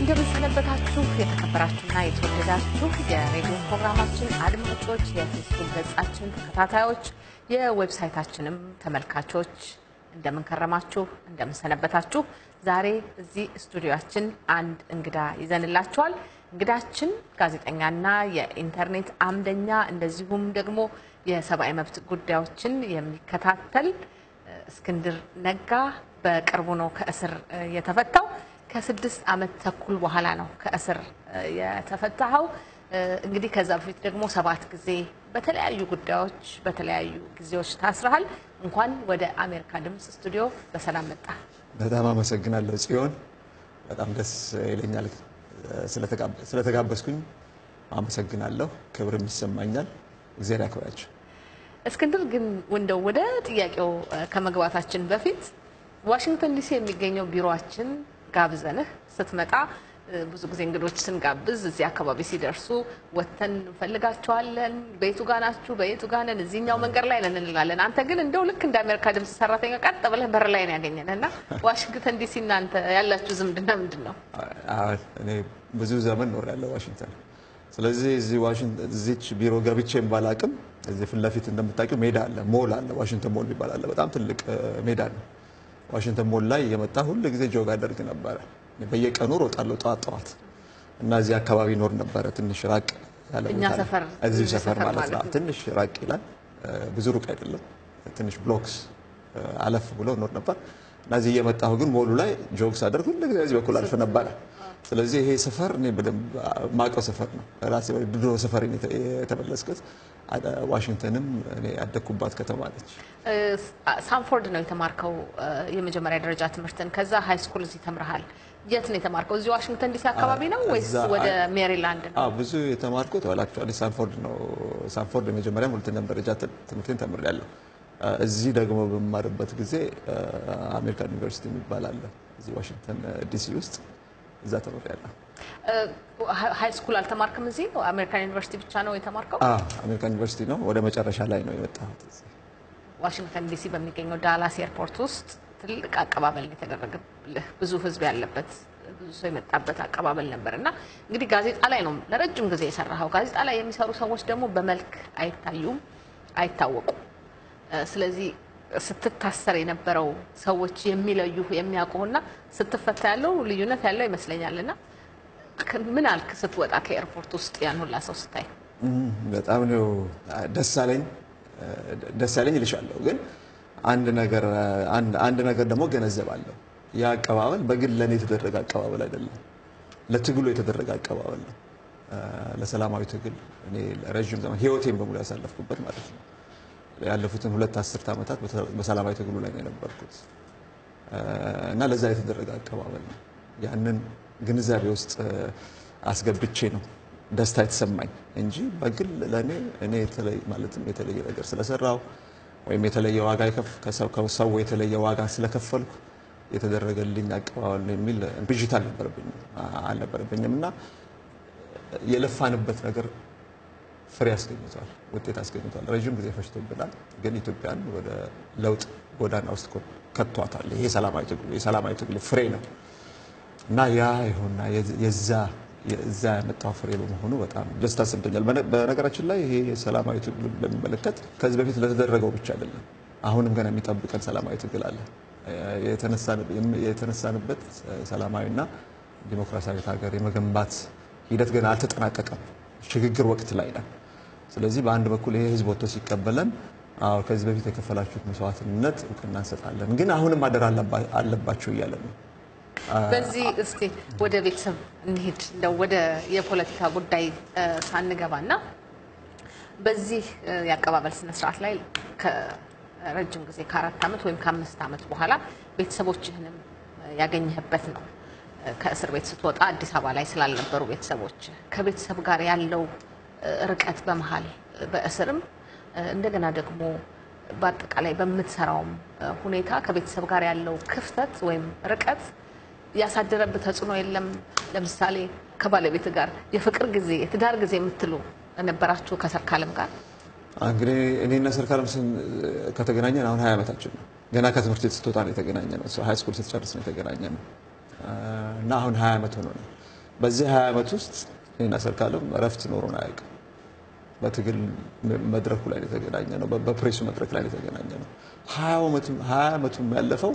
እንደምንሰነበታችሁ የተከበራችሁና የተወደዳችሁ የሬዲዮ ፕሮግራማችን አድማጮች፣ የፌስቡክ ገጻችን ተከታታዮች፣ የዌብሳይታችንም ተመልካቾች እንደምንከረማችሁ፣ እንደምንሰነበታችሁ። ዛሬ እዚህ ስቱዲዮችን አንድ እንግዳ ይዘንላችኋል። እንግዳችን ጋዜጠኛና የኢንተርኔት አምደኛ እንደዚሁም ደግሞ የሰብአዊ መብት ጉዳዮችን የሚከታተል እስክንድር ነጋ በቅርቡ ነው ከእስር የተፈታው። ከስድስት ዓመት ተኩል በኋላ ነው ከእስር የተፈታኸው። እንግዲህ ከዛ በፊት ደግሞ ሰባት ጊዜ በተለያዩ ጉዳዮች በተለያዩ ጊዜዎች ታስረሃል። እንኳን ወደ አሜሪካ ድምፅ ስቱዲዮ በሰላም መጣ። በጣም አመሰግናለሁ ጽዮን። በጣም ደስ ይለኛል ስለተጋበዝኩኝ አመሰግናለሁ። ክብርም ይሰማኛል። እግዚአብሔር ያክብራቸው። እስክንድር ግን እንደው ወደ ጥያቄው ከመግባታችን በፊት ዋሽንግተን ዲሲ የሚገኘው ቢሮችን ጋብዘንህ ስትመጣ ብዙ ጊዜ እንግዶች ስንጋብዝ እዚህ አካባቢ ሲደርሱ ወጥተን እንፈልጋቸዋለን። በየቱ ጋ ናችሁ? በየቱ ጋ ነን? እዚህኛው መንገድ ላይ ነን እንላለን። አንተ ግን እንደው ልክ እንደ አሜሪካ ድምፅ ሰራተኛ ቀጥ ብለህ በር ላይ ነው ያገኘን እና ዋሽንግተን ዲሲ እናንተ ያላችሁ ዝምድና ምንድን ነው? እኔ ብዙ ዘመን ኖሬያለሁ ዋሽንግተን። ስለዚህ እዚህ ዋሽንግተን እዚች ቢሮ ገብቼም ባላቅም እዚህ ፊት ለፊት እንደምታውቂው ሜዳ አለ፣ ሞል አለ፣ ዋሽንግተን ሞል ይባላል። በጣም ትልቅ ሜዳ ነው። ዋሽንግተን ሞል ላይ የመጣ ሁል ጊዜ ጆግ አደርግ ነበረ። በየቀኑ ሮጣለሁ ጠዋት ጠዋት እና እዚህ አካባቢ ኖር ነበረ። ትንሽ ራቅ ያለ እኛ ቦታ ላይ። ሰፈር እዚሁ እዚህ ሰፈር ሰፈር ማለት ማለት ነው። ነው። ትንሽ ራቅ ይላል፣ ብዙ ሩቅ አይደለም። ትንሽ ብሎክስ አለፍ ብሎ ኖር ነበር እና እዚህ እየመጣሁ ግን ሞሉ ላይ ጆግ ሳደርግ ሁል ጊዜ እዚህ በኩል አልፍ ነበረ። ስለዚህ ይሄ ሰፈር እኔ በደንብ ማውቀው ሰፈር ነው። ራሴ ድሮ ሰፈር የተመለስኩት ዋሽንግተንም እኔ ያደግኩባት ከተማ ነች። ሳንፎርድ ነው የተማርከው የመጀመሪያ ደረጃ ትምህርትን። ከዛ ሃይ ስኩል እዚህ ተምረሃል። የት ነው የተማርከው? እዚህ ዋሽንግተን ዲሲ አካባቢ ነው ወይስ እዛ- ወደ ሜሪላንድ ነው? አዎ ብዙ የተማርኩት አክቹዋሊ ሳንፎርድ ነው። ሳንፎርድ የመጀመሪያም ሁለተኛም ደረጃ ት- ትምህርቴን ተምሬያለሁ። እዚህ ደግሞ በምማርበት ጊዜ አሜሪካን ዩኒቨርሲቲ የሚባል አለ እዚህ ዋሽንግተን ዲሲ ውስጥ እዛ ተምሬያለሁ። ሃይ ስኩል አልተማርክም? እዚህ አሜሪካን ዩኒቨርሲቲ ብቻ ነው የተማርከው? አዎ አሜሪካን ዩኒቨርሲቲ ነው። ወደ መጨረሻ ላይ ነው የመጣሁት እዚህ። ዋሽንግተን ዲሲ በሚገኘው ዳላስ ኤርፖርት ውስጥ ትልቅ አቀባበል ነው የተደረገልህ። ብዙ ሕዝብ ያለበት ብዙ ሰው የመጣበት አቀባበል ነበር እና እንግዲህ ጋዜጣ ላይ ነው ለረጅም ጊዜ የሰራኸው። ጋዜጣ ላይ የሚሰሩ ሰዎች ደግሞ በመልክ አይታዩም፣ አይታወቁም። እ፣ ስለዚህ ስትታሰር የነበረው ሰዎች የሚለዩ የሚያውቁና ስትፈታ ያለው ልዩነት ያለው ይመስለኛል። እና ክ- ምን አልክ ስትወጣ ከኤርፖርት ውስጥ ያን ሁላ ሰው ስታይ? እም፣ በጣም ነው ደስ አለኝ ደስ ያለኝ እልሻለሁ። ግን አንድ ነገር አንድ አንድ ነገር ደግሞ ገነዘባለሁ። ያ አቀባበል በግል ለእኔ የተደረገ አቀባበል አይደለም፣ ለትግሉ የተደረገ አቀባበል ነው። አ፣ ለሰላማዊ ትግል እኔ ረዥም ዘመን ህይወቴን በሙሉ ያሳለፍኩበት ማለት ነው። ያለፉትን ሁለት አስርት ዓመታት በሰላማዊ ትግሉ ላይ ነው የነበርኩት አ፣ እና ለዛ የተደረገ አቀባበል ነው። ያንን ግንዛቤ ውስጥ አስገብቼ ነው ደስታ የተሰማኝ እንጂ በግል ለእኔ እኔ የተለየ ማለትም የተለየ ነገር ስለሰራው ወይም የተለየ ዋጋ የከፍ- ከሰው ከሰው የተለየ ዋጋ ስለከፈልኩ የተደረገልኝ አቀባበል ነው የሚል ብዥታ አልነበረብኝም አልነበረብኝም እና የለፋንበት ነገር ፍሬ አስገኝቷል፣ ውጤት አስገኝቷል። ረዥም ጊዜ ፈጅቶብናል፣ ግን ኢትዮጵያን ወደ ለውጥ ጎዳና ውስጥ ኮ- ከቷታል። ይሄ የሰላማዊ ትግሉ የሰላማዊ ትግሉ ፍሬ ነው እና ያ ይሁንና የዛ የዛ ያመጣው ፍሬ በመሆኑ በጣም ደስታ ሰምቶኛል። በነ- በነገራችን ላይ ይሄ የሰላማዊ ትግሉ በሚመለከት ከዚህ በፊት ለተደረገው ብቻ አይደለም፣ አሁንም ገና የሚጠብቀን ሰላማዊ ትግል አለ። የተነሳን- የተነሳንበት ሰላማዊና ዲሞክራሲያዊት ሀገር የመገንባት ሂደት ገና አልተጠናቀቀም። ሽግግር ወቅት ላይ ነን። ስለዚህ በአንድ በኩል ይሄ ህዝብ ወጥቶ ሲቀበለን አዎ ከዚህ በፊት የከፈላችሁት መስዋዕትነት እውቅና እንሰጣለን፣ ግን አሁንም አደራ አለባ- አለባቸው እያለን ነው። በዚህ እስቲ ወደ ቤተሰብ እንሂድ። እንደው ወደ የፖለቲካ ጉዳይ እ፣ ሳንገባና በዚህ እ፣ የአቀባበል ስነስርዓት ላይ ከረጅም ጊዜ ከአራት ዓመት ወይም ከአምስት ዓመት በኋላ ቤተሰቦችህንም እ፣ ያገኘህበት ነው። እ፣ ከእስር ቤት ስትወጣ አዲስ አበባ ላይ ስላልነበሩ ቤተሰቦች ከቤተሰብ ጋር ያለው እ፣ ርቀት በመሀል እ፣ በእስርም እ፣ እንደገና ደግሞ በአጠቃላይ በምትሰራውም እ፣ ሁኔታ ከቤተሰብ ጋር ያለው ክፍተት ወይም ርቀት ያሳደረብህ ተጽዕኖ የለም? ለምሳሌ ከባለቤት ጋር የፍቅር ጊዜ የትዳር ጊዜ የምትሉ ነበራችሁ ከሰርካለም ጋር? እንግዲህ እኔና ሰርካለም ስን- ከተገናኘን አሁን ሀያ ዓመታችን ነው። ገና ከትምህርት ቤት ስትወጣ ነው የተገናኘ ነው። ሀይ ስኩል ስትጨርስ ነው የተገናኘ ነው እና አሁን ሀያ ዓመት ሆኖናል። በዚህ ሀያ ዓመት ውስጥ እኔና ሰርካለም እረፍት ኖሮን አያውቅም። በትግል መድረኩ ላይ የተገናኘ ነው። በፕሬሱ መድረክ ላይ የተገናኘ ነው። ሀያ ዓመቱም ያለፈው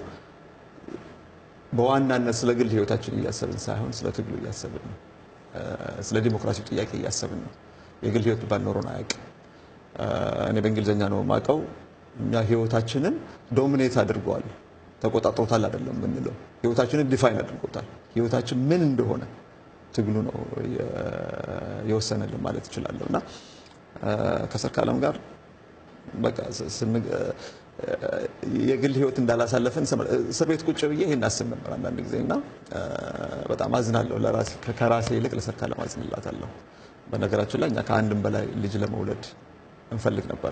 በዋናነት ስለ ግል ህይወታችን እያሰብን ሳይሆን ስለ ትግሉ እያሰብን ነው። ስለ ዲሞክራሲው ጥያቄ እያሰብን ነው። የግል ህይወት ባል ኖሮን አያውቅም። እኔ በእንግሊዝኛ ነው የማውቀው። እኛ ህይወታችንን ዶሚኔት አድርገዋል፣ ተቆጣጥሮታል አይደለም የምንለው፣ ህይወታችንን ዲፋይን አድርጎታል። ህይወታችን ምን እንደሆነ ትግሉ ነው የወሰነልን ማለት እችላለሁ። እና ከሰርካለም ጋር በቃ የግል ህይወት እንዳላሳለፍን እስር ቤት ቁጭ ብዬ ይህን አስብ ነበር አንዳንድ ጊዜ እና በጣም አዝናለሁ። ከራሴ ይልቅ ለሰርካለም አዝንላታለሁ። በነገራችን ላይ እኛ ከአንድም በላይ ልጅ ለመውለድ እንፈልግ ነበር።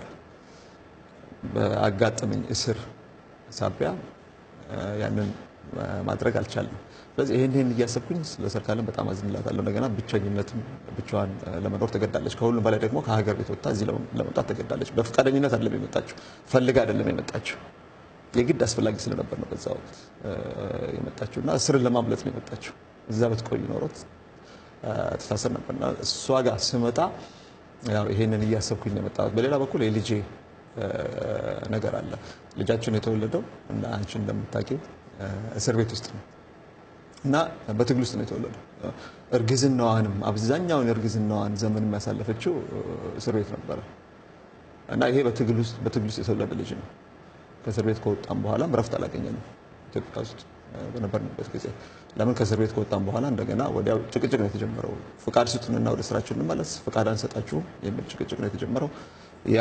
በአጋጠመኝ እስር ሳቢያ ያንን ማድረግ አልቻልንም። ስለዚህ ይህን ይህን እያሰብኩኝ ለሰርካለም በጣም አዝንላታለሁ። እንደገና ብቸኝነትም ብቻዋን ለመኖር ተገዳለች። ከሁሉም በላይ ደግሞ ከሀገር ቤት ወጥታ እዚህ ለመምጣት ተገዳለች። በፈቃደኝነት አይደለም የመጣችው፣ ፈልጋ አይደለም የመጣችው። የግድ አስፈላጊ ስለነበር ነው በዛ ወቅት የመጣችው እና እስርን ለማምለጥ ነው የመጣችው። እዛ ብትቆይ ኖሮት ትታሰር ነበርና እሷ ጋር ስመጣ ይሄንን እያሰብኩኝ ነው የመጣሁት። በሌላ በኩል የልጄ ነገር አለ። ልጃችን የተወለደው እና አንቺ እንደምታውቂው እስር ቤት ውስጥ ነው እና በትግል ውስጥ ነው የተወለደው። እርግዝናዋንም አብዛኛውን እርግዝናዋን ዘመን የሚያሳለፈችው እስር ቤት ነበረ እና ይሄ በትግል ውስጥ በትግል ውስጥ የተወለደ ልጅ ነው። ከእስር ቤት ከወጣም በኋላም እረፍት አላገኘንም ኢትዮጵያ ውስጥ በነበርንበት ጊዜ። ለምን ከእስር ቤት ከወጣም በኋላ እንደገና ወዲያው ጭቅጭቅ ነው የተጀመረው። ፍቃድ ስጡንና ወደ ስራችን እንመለስ፣ ፍቃድ አንሰጣችሁም የሚል ጭቅጭቅ ነው የተጀመረው። ያ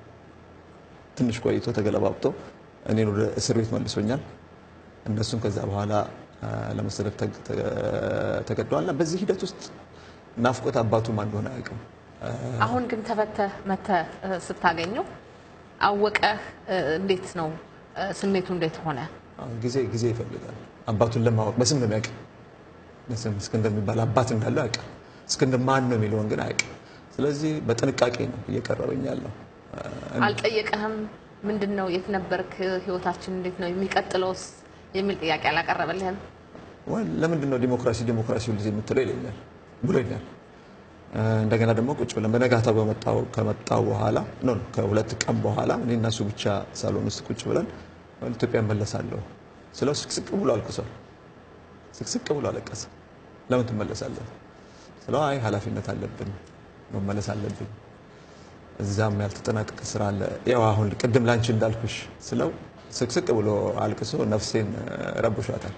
ትንሽ ቆይቶ ተገለባብጦ እኔን ወደ እስር ቤት መልሶኛል። እነሱም ከዛ በኋላ ለመሰደድ ተገደዋልና በዚህ ሂደት ውስጥ ናፍቆት አባቱ ማን እንደሆነ አያውቅም። አሁን ግን ተፈተህ መተህ ስታገኘው አወቀህ? እንዴት ነው ስሜቱ? እንዴት ሆነ? ጊዜ ጊዜ ይፈልጋል። አባቱን ለማወቅ በስም ነው የሚያውቅ። በስም እስክንድር የሚባል አባት እንዳለው ያውቃል። እስክንድር ማን ነው የሚለውን ግን አያውቅም። ስለዚህ በጥንቃቄ ነው እየቀረበኝ ያለው። አልጠየቀህም? ምንድን ነው የት ነበርክ? ህይወታችን እንዴት ነው የሚቀጥለውስ የሚል ጥያቄ አላቀረበልህም? ለምንድን ነው ዲሞክራሲ ዲሞክራሲ ሁልጊዜ የምትለው ይለኛል ብሎኛል። እንደገና ደግሞ ቁጭ ብለን በነጋታው በመጣው ከመጣው በኋላ ኖ ከሁለት ቀን በኋላ እኔ እና እሱ ብቻ ሳሎን ውስጥ ቁጭ ብለን ኢትዮጵያ እመለሳለሁ ስለው ስቅስቅ ብሎ አልቅሷል። ስቅስቅ ብሎ አለቀሰ። ለምን ትመለሳለህ ስለው አይ ኃላፊነት አለብን መመለስ አለብን እዛም ያልተጠናቀቀ ስራ አለ። ያው አሁን ቅድም ላንቺ እንዳልኩሽ ስለው ስቅስቅ ብሎ አልቅሶ ነፍሴን ረብሿታል።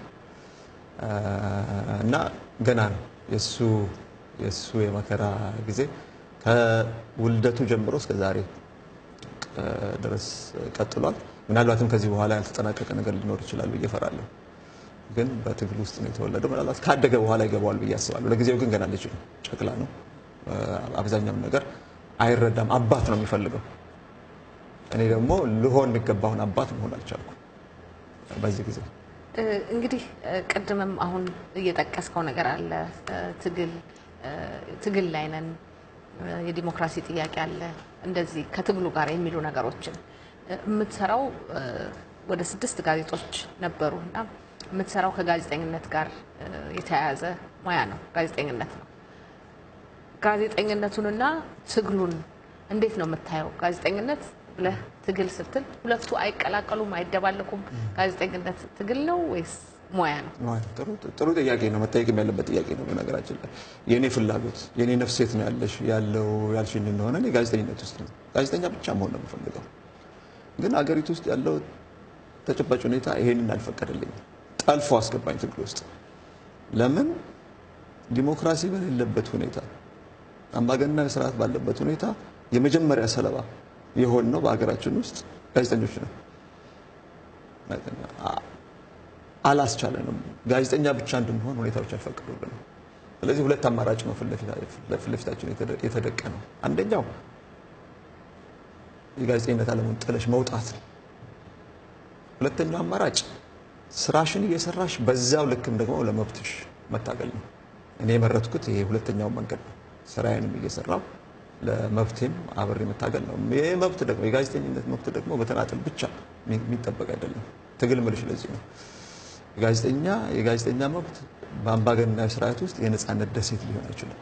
እና ገና ነው የእሱ የእሱ የመከራ ጊዜ ከውልደቱ ጀምሮ እስከ ዛሬ ድረስ ቀጥሏል። ምናልባትም ከዚህ በኋላ ያልተጠናቀቀ ነገር ሊኖር ይችላል ብዬ እፈራለሁ። ግን በትግል ውስጥ ነው የተወለደው። ምናልባት ካደገ በኋላ ይገባዋል ብዬ አስባለሁ። ለጊዜው ግን ገና ልጅ ነው፣ ጨቅላ ነው። አብዛኛውን ነገር አይረዳም። አባት ነው የሚፈልገው። እኔ ደግሞ ልሆን የሚገባውን አባት መሆን አልቻልኩም በዚህ ጊዜ። እንግዲህ ቅድምም አሁን እየጠቀስከው ነገር አለ። ትግል ትግል ላይ ነን፣ የዲሞክራሲ ጥያቄ አለ፣ እንደዚህ ከትግሉ ጋር የሚሉ ነገሮችን የምትሰራው ወደ ስድስት ጋዜጦች ነበሩ እና የምትሰራው ከጋዜጠኝነት ጋር የተያያዘ ሙያ ነው፣ ጋዜጠኝነት ነው። ጋዜጠኝነቱንና ትግሉን እንዴት ነው የምታየው? ጋዜጠኝነት ብለህ ትግል ስትል ሁለቱ አይቀላቀሉም፣ አይደባለቁም? ጋዜጠኝነት ትግል ነው ወይስ ሙያ ነው? ጥሩ ጥያቄ ነው፣ መጠየቅም ያለበት ጥያቄ ነው። በነገራችን ላይ የእኔ ፍላጎት የእኔ ነፍስ የት ነው ያለሽ ያለው ያልሽኝ እንደሆነ እኔ ጋዜጠኝነት ውስጥ ነው። ጋዜጠኛ ብቻ መሆን ነው የምፈልገው። ግን አገሪቱ ውስጥ ያለው ተጨባጭ ሁኔታ ይሄንን አልፈቀደልኝም። ጠልፎ አስገባኝ ትግል ውስጥ። ለምን ዲሞክራሲ በሌለበት ሁኔታ አምባገነናዊ ስርዓት ባለበት ሁኔታ የመጀመሪያ ሰለባ የሆን ነው በሀገራችን ውስጥ ጋዜጠኞች ነው። አላስቻለንም። ጋዜጠኛ ብቻ እንድንሆን ሁኔታዎች አልፈቀዱልንም። ስለዚህ ሁለት አማራጭ ነው ፊት ለፊታችን የተደቀ ነው። አንደኛው የጋዜጠኝነት ዓለሙን ጥለሽ መውጣት ነው። ሁለተኛው አማራጭ ስራሽን እየሰራሽ በዛው ልክም ደግሞ ለመብትሽ መታገል ነው። እኔ የመረጥኩት ይሄ ሁለተኛው መንገድ ነው። ስራዬንም እየሰራው ለመብቴም አብሬ መታገል ነው። ይህ መብት ደግሞ የጋዜጠኝነት መብት ደግሞ በተናጠል ብቻ የሚጠበቅ አይደለም። ትግል ምልሽ ለዚህ ነው። ጋዜጠኛ የጋዜጠኛ መብት በአምባገነናዊ ስርዓት ውስጥ የነፃነት ደሴት ሊሆን አይችልም።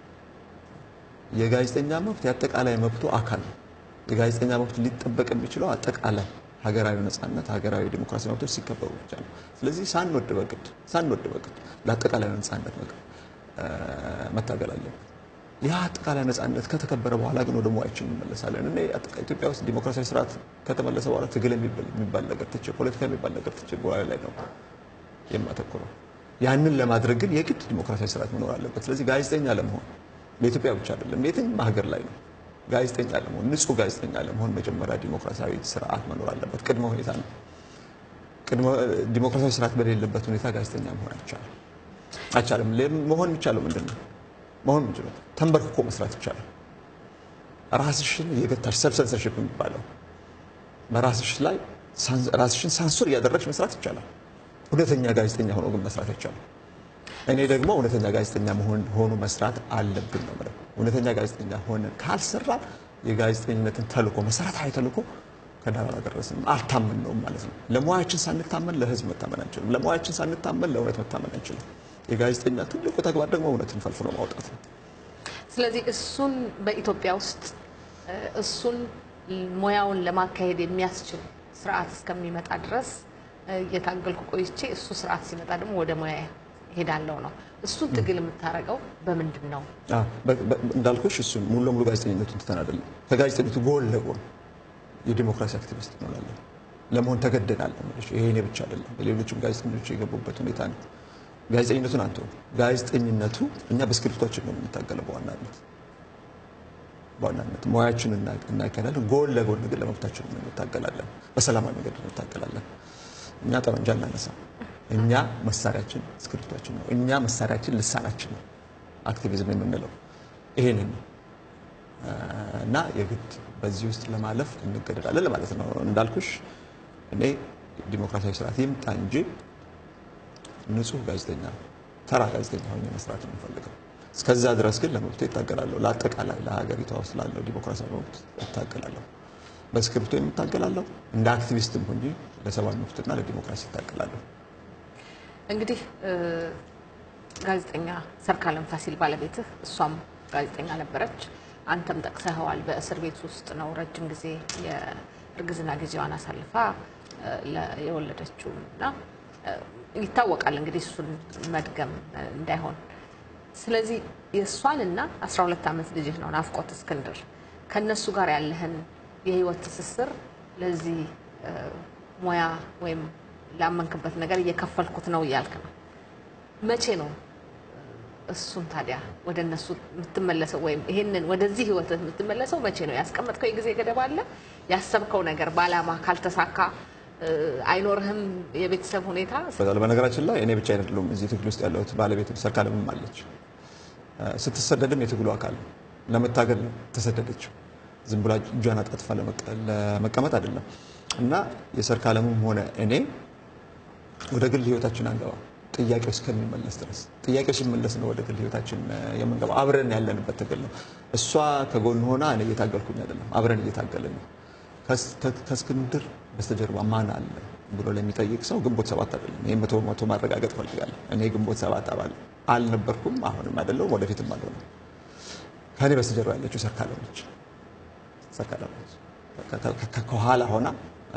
የጋዜጠኛ መብት የአጠቃላይ መብቱ አካል ነው። የጋዜጠኛ መብት ሊጠበቅ የሚችለው አጠቃላይ ሀገራዊ ነፃነት፣ ሀገራዊ ዲሞክራሲ መብቶች ሲከበሩ ብቻ ነው። ስለዚህ ሳንወድ በግድ ሳንወድ በግድ ለአጠቃላይ ነፃነት መታገል አለብን። ያ አጠቃላይ ነፃነት ከተከበረ በኋላ ግን ወደ ሙያችን እንመለሳለን። እኔ ኢትዮጵያ ውስጥ ዲሞክራሲያዊ ስርዓት ከተመለሰ በኋላ ትግል የሚባል ነገር ትቼ ፖለቲካ የሚባል ነገር ትቼ በኋላ ላይ ነው የማተኩረው። ያንን ለማድረግ ግን የግድ ዲሞክራሲያዊ ስርዓት መኖር አለበት። ስለዚህ ጋዜጠኛ ለመሆን በኢትዮጵያ ብቻ አይደለም፣ የትኛውም ሀገር ላይ ነው ጋዜጠኛ ለመሆን ንጹህ ጋዜጠኛ ለመሆን መጀመሪያ ዲሞክራሲያዊ ስርዓት መኖር አለበት። ቅድመ ሁኔታ ነው። ዲሞክራሲያዊ ስርዓት በሌለበት ሁኔታ ጋዜጠኛ መሆን አይቻልም አይቻልም። መሆን የሚቻለው ምንድን ነው? መሆን ምንችለው ተንበርክኮ መስራት ይቻላል። ራስሽን የገታሽ ሰልፍ ሰንሰርሽፕ የሚባለው በራስሽ ላይ ራስሽን ሳንሱር እያደረግሽ መስራት ይቻላል። እውነተኛ ጋዜጠኛ ሆኖ ግን መስራት አይቻልም። እኔ ደግሞ እውነተኛ ጋዜጠኛ መሆን ሆኖ መስራት አለብን ነው የምለው። እውነተኛ ጋዜጠኛ ሆነን ካልሰራን የጋዜጠኝነትን ተልእኮ መሰረታዊ ተልእኮ ከዳር አላደረስንም፣ አልታመንነውም ማለት ነው። ለሙያችን ሳንታመን ለህዝብ መታመን አንችልም። ለሙያችን ሳንታመን ለእውነት መታመን አንችልም። የጋዜጠኛ ትልቁ ተግባር ደግሞ እውነትን ፈልፍሎ ማውጣት ነው። ስለዚህ እሱን በኢትዮጵያ ውስጥ እሱን ሙያውን ለማካሄድ የሚያስችል ስርዓት እስከሚመጣ ድረስ እየታገልኩ ቆይቼ እሱ ስርዓት ሲመጣ ደግሞ ወደ ሙያ ሄዳለው ነው። እሱን ትግል የምታደርገው በምንድን ነው? እንዳልኩሽ እሱን ሙሉ ለሙሉ ጋዜጠኝነቱን ትተን አይደለም። ከጋዜጠኝነቱ ጎን ለጎን የዲሞክራሲ አክቲቪስት እንሆናለን። ለመሆን ተገደናል። ይሄ እኔ ብቻ አይደለም፣ ሌሎችም ጋዜጠኞች የገቡበት ሁኔታ ነው። ጋዜጠኝነቱን አንተ ጋዜጠኝነቱ እኛ በስክሪፕቶችን ነው የምንታገለው በዋናነት በዋናነት ሙያችን እናካሄዳለን። ጎን ለጎን ግን ለመብታችን እንታገላለን። በሰላማዊ መንገድ እንታገላለን። እኛ ጠመንጃ እናነሳ። እኛ መሳሪያችን ስክሪፕቶችን ነው። እኛ መሳሪያችን ልሳናችን ነው። አክቲቪዝም የምንለው ይሄንን ነው እና የግድ በዚህ ውስጥ ለማለፍ እንገደዳለን ለማለት ነው። እንዳልኩሽ እኔ ዲሞክራሲያዊ ስርዓት ይምጣ እንጂ ንጹህ ጋዜጠኛ ተራ ጋዜጠኛ ሆኜ መስራት ነው የምፈልገው። እስከዛ ድረስ ግን ለመብቱ ይታገላለሁ። ለአጠቃላይ ለሀገሪቷ ውስጥ ላለው ዲሞክራሲያዊ መብት ይታገላለሁ። በስክሪፕቶ የምታገላለሁ እንደ አክቲቪስትም እንጂ ለሰብአዊ መብትና ለዲሞክራሲ ይታገላለሁ። እንግዲህ ጋዜጠኛ ሰርካለም ፋሲል ባለቤትህ እሷም ጋዜጠኛ ነበረች። አንተም ጠቅሰኸዋል። በእስር ቤት ውስጥ ነው ረጅም ጊዜ የእርግዝና ጊዜዋን አሳልፋ የወለደችው እና ይታወቃል እንግዲህ እሱን መድገም እንዳይሆን። ስለዚህ የእሷንና 12 ዓመት ልጅህ ነው ናፍቆት እስክንድር ከእነሱ ጋር ያለህን የህይወት ትስስር ለዚህ ሙያ ወይም ላመንክበት ነገር እየከፈልኩት ነው እያልክ ነው። መቼ ነው እሱን ታዲያ ወደ እነሱ የምትመለሰው ወይም ይሄንን ወደዚህ ህይወት የምትመለሰው መቼ ነው? ያስቀመጥከው የጊዜ ገደብ አለ? ያሰብከው ነገር በአላማ ካልተሳካ አይኖርህም? የቤተሰብ ሁኔታ በነገራችን ላይ እኔ ብቻ አይደለሁም እዚህ ትግል ውስጥ ያለሁት፣ ባለቤት ሰርካለምም አለች። ስትሰደድም የትግሉ አካል ለመታገል ተሰደደችው። ዝም ብላ እጇን አጣጥፋ ለመቀመጥ አይደለም። እና የሰርካለምም ሆነ እኔ ወደ ግል ህይወታችን አንገባ ጥያቄው እስከሚመለስ ድረስ ጥያቄው ሲመለስ ነው ወደ ግል ህይወታችን የምንገባ። አብረን ያለንበት ትግል ነው። እሷ ከጎን ሆና እኔ እየታገልኩኝ አይደለም፣ አብረን እየታገልን ነው። ከእስክንድር በስተጀርባ ማን አለ ብሎ ለሚጠይቅ ሰው ግንቦት ሰባት አይደለም። ይህ መቶ መቶ ማረጋገጥ ፈልጋለሁ። እኔ ግንቦት ሰባት አባል አልነበርኩም፣ አሁንም አይደለሁም፣ ወደፊትም አልሆነም። ከእኔ በስተጀርባ ያለችው ሰርካለም ነች። ሰርካለም ነች ከኋላ ሆና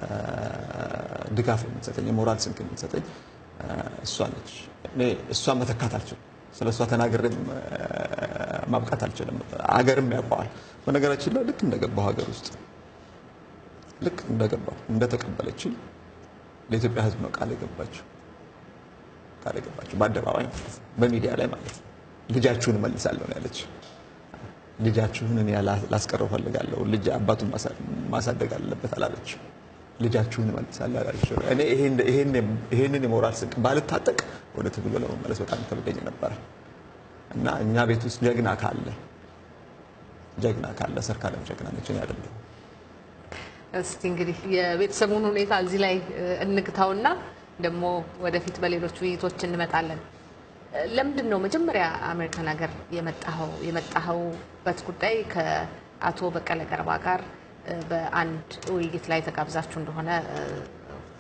ድጋፍ የምትሰጠኝ የሞራል ስንቅ የምትሰጠኝ እሷ ነች። እኔ እሷን መተካት አልችልም። ስለ እሷ ተናግሬም ማብቃት አልችልም። አገርም ያውቀዋል። በነገራችን ላይ ልክ እንደገባው ሀገር ውስጥ ልክ እንደገባው እንደተቀበለችኝ ለኢትዮጵያ ሕዝብ ነው ቃል የገባችው ቃል የገባችው በአደባባይ ማለት ነው፣ በሚዲያ ላይ ማለት ነው። ልጃችሁን እመልሳለሁ ነው ያለች። ልጃችሁን እኔ ላስቀረው ፈልጋለሁ። ልጅ አባቱን ማሳደግ አለበት አላለች። ልጃችሁን እመልሳለሁ አላለች። እኔ ይሄንን የሞራል ስንቅ ባልታጠቅ ወደ ትግሉ ለመመለስ በጣም ከብደኝ ነበረ እና እኛ ቤት ውስጥ ጀግና ካለ ጀግና ካለ ሰርካለም ጀግና ነች፣ እኔ አይደለሁም። እስቲ እንግዲህ የቤተሰቡን ሁኔታ እዚህ ላይ እንግታውና ደግሞ ወደፊት በሌሎች ውይይቶች እንመጣለን። ለምንድን ነው መጀመሪያ አሜሪካን ሀገር የመጣኸው? የመጣኸውበት ጉዳይ ከአቶ በቀለ ገርባ ጋር በአንድ ውይይት ላይ ተጋብዛችሁ እንደሆነ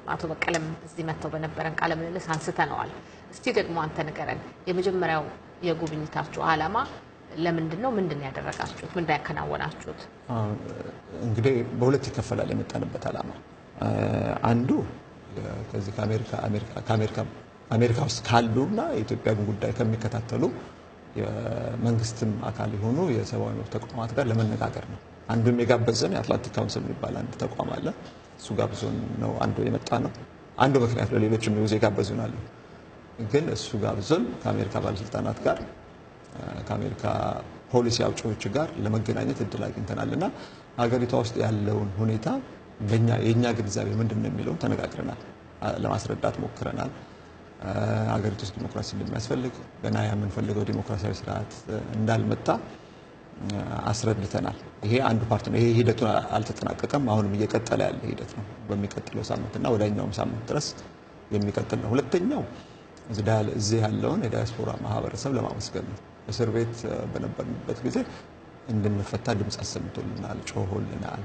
አቶ በቀለም እዚህ መጥተው በነበረን ቃለ ምልልስ አንስተነዋል። እስቲ ደግሞ አንተ ንገረን፣ የመጀመሪያው የጉብኝታችሁ ዓላማ ለምንድን ነው? ምንድን ነው ያደረጋችሁት? ምንድን ነው ያከናወናችሁት? አሁን እንግዲህ በሁለት ይከፈላል የመጣንበት ዓላማ። አንዱ ከዚህ ከአሜሪካ አሜሪካ ከአሜሪካ አሜሪካ ውስጥ ካሉና የኢትዮጵያን ጉዳይ ከሚከታተሉ የመንግስትም አካል የሆኑ የሰብአዊ መብት ተቋማት ጋር ለመነጋገር ነው። አንዱም የጋበዘን የአትላንቲክ ካውንስል የሚባል አንድ ተቋም አለ። እሱ ጋብዞን ነው አንዱ የመጣ ነው። አንዱ ምክንያት ለሌሎችም ጊዜ ጋበዙን አሉ። ግን እሱ ጋብዞን ከአሜሪካ ባለስልጣናት ጋር ከአሜሪካ ፖሊሲ አውጪዎች ጋር ለመገናኘት እድል አግኝተናል እና ሀገሪቷ ውስጥ ያለውን ሁኔታ በእኛ የእኛ ግንዛቤ ምንድን ነው የሚለውን ተነጋግረናል፣ ለማስረዳት ሞክረናል። ሀገሪቱ ውስጥ ዲሞክራሲ እንደሚያስፈልግ ገና የምንፈልገው ዲሞክራሲያዊ ስርዓት እንዳልመጣ አስረድተናል። ይሄ አንዱ ፓርት ነው። ይሄ ሂደቱን አልተጠናቀቀም። አሁንም እየቀጠለ ያለ ሂደት ነው። በሚቀጥለው ሳምንትና ወዳኛውም ሳምንት ድረስ የሚቀጥል ነው። ሁለተኛው እዚህ ያለውን የዲያስፖራ ማህበረሰብ ለማመስገን ነው። እስር ቤት በነበርንበት ጊዜ እንድንፈታ ድምፅ አሰምቶልናል፣ ጮሆልናል፣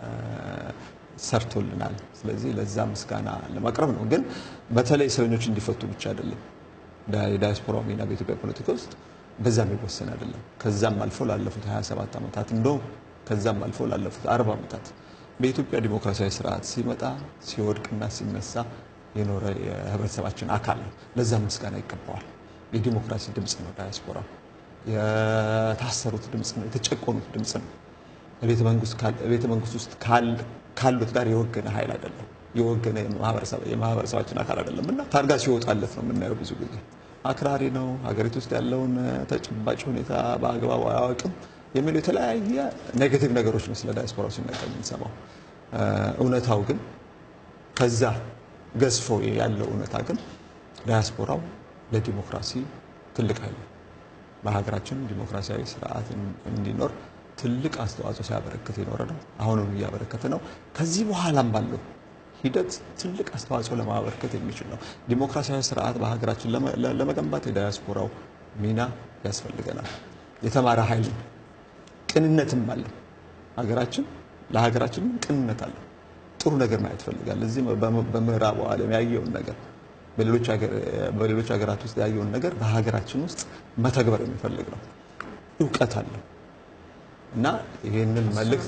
ሰርቶልናል። ስለዚህ ለዛ ምስጋና ለማቅረብ ነው። ግን በተለይ እስረኞች እንዲፈቱ ብቻ አይደለም። የዲያስፖራው ሚና በኢትዮጵያ ፖለቲካ ውስጥ በዛ የሚወሰን አይደለም። ከዛም አልፎ ላለፉት 27 ዓመታት እንደው ከዛም አልፎ ላለፉት 40 ዓመታት በኢትዮጵያ ዲሞክራሲያዊ ስርዓት ሲመጣ ሲወድቅና ሲነሳ የኖረ የህብረተሰባችን አካል ነው። ለዛም ምስጋና ይገባዋል። የዲሞክራሲ ድምፅ ነው ዳያስፖራ። የታሰሩት ድምፅ ነው። የተጨቆኑት ድምፅ ነው። ቤተ መንግስት ውስጥ ካሉት ጋር የወገነ ኃይል አይደለም። የወገነ የማህበረሰባችን አካል አይደለም እና ታርጋ ሲወጣለት ነው የምናየው። ብዙ ጊዜ አክራሪ ነው፣ ሀገሪቱ ውስጥ ያለውን ተጨባጭ ሁኔታ በአግባቡ አያውቅም የሚሉ የተለያየ ኔጌቲቭ ነገሮች ነው ስለ ዳያስፖራው ሲነገር የምንሰማው። እውነታው ግን ከዛ ገዝፎ ያለው እውነታ ግን ዳያስፖራው ለዲሞክራሲ ትልቅ ኃይል በሀገራችን ዲሞክራሲያዊ ስርዓት እንዲኖር ትልቅ አስተዋጽኦ ሲያበረክት የኖረ ነው። አሁንም እያበረከተ ነው። ከዚህ በኋላም ባለው ሂደት ትልቅ አስተዋጽኦ ለማበረከት የሚችል ነው። ዲሞክራሲያዊ ስርዓት በሀገራችን ለመገንባት የዳያስፖራው ሚና ያስፈልገናል። የተማረ ኃይል ቅንነትም አለ። ሀገራችን ለሀገራችን ቅንነት አለ። ጥሩ ነገር ማየት ይፈልጋል። እዚህ በምዕራቡ ዓለም ያየውን ነገር በሌሎች ሀገራት ውስጥ ያየውን ነገር በሀገራችን ውስጥ መተግበር የሚፈልግ ነው። እውቀት አለ እና ይህንን መልእክት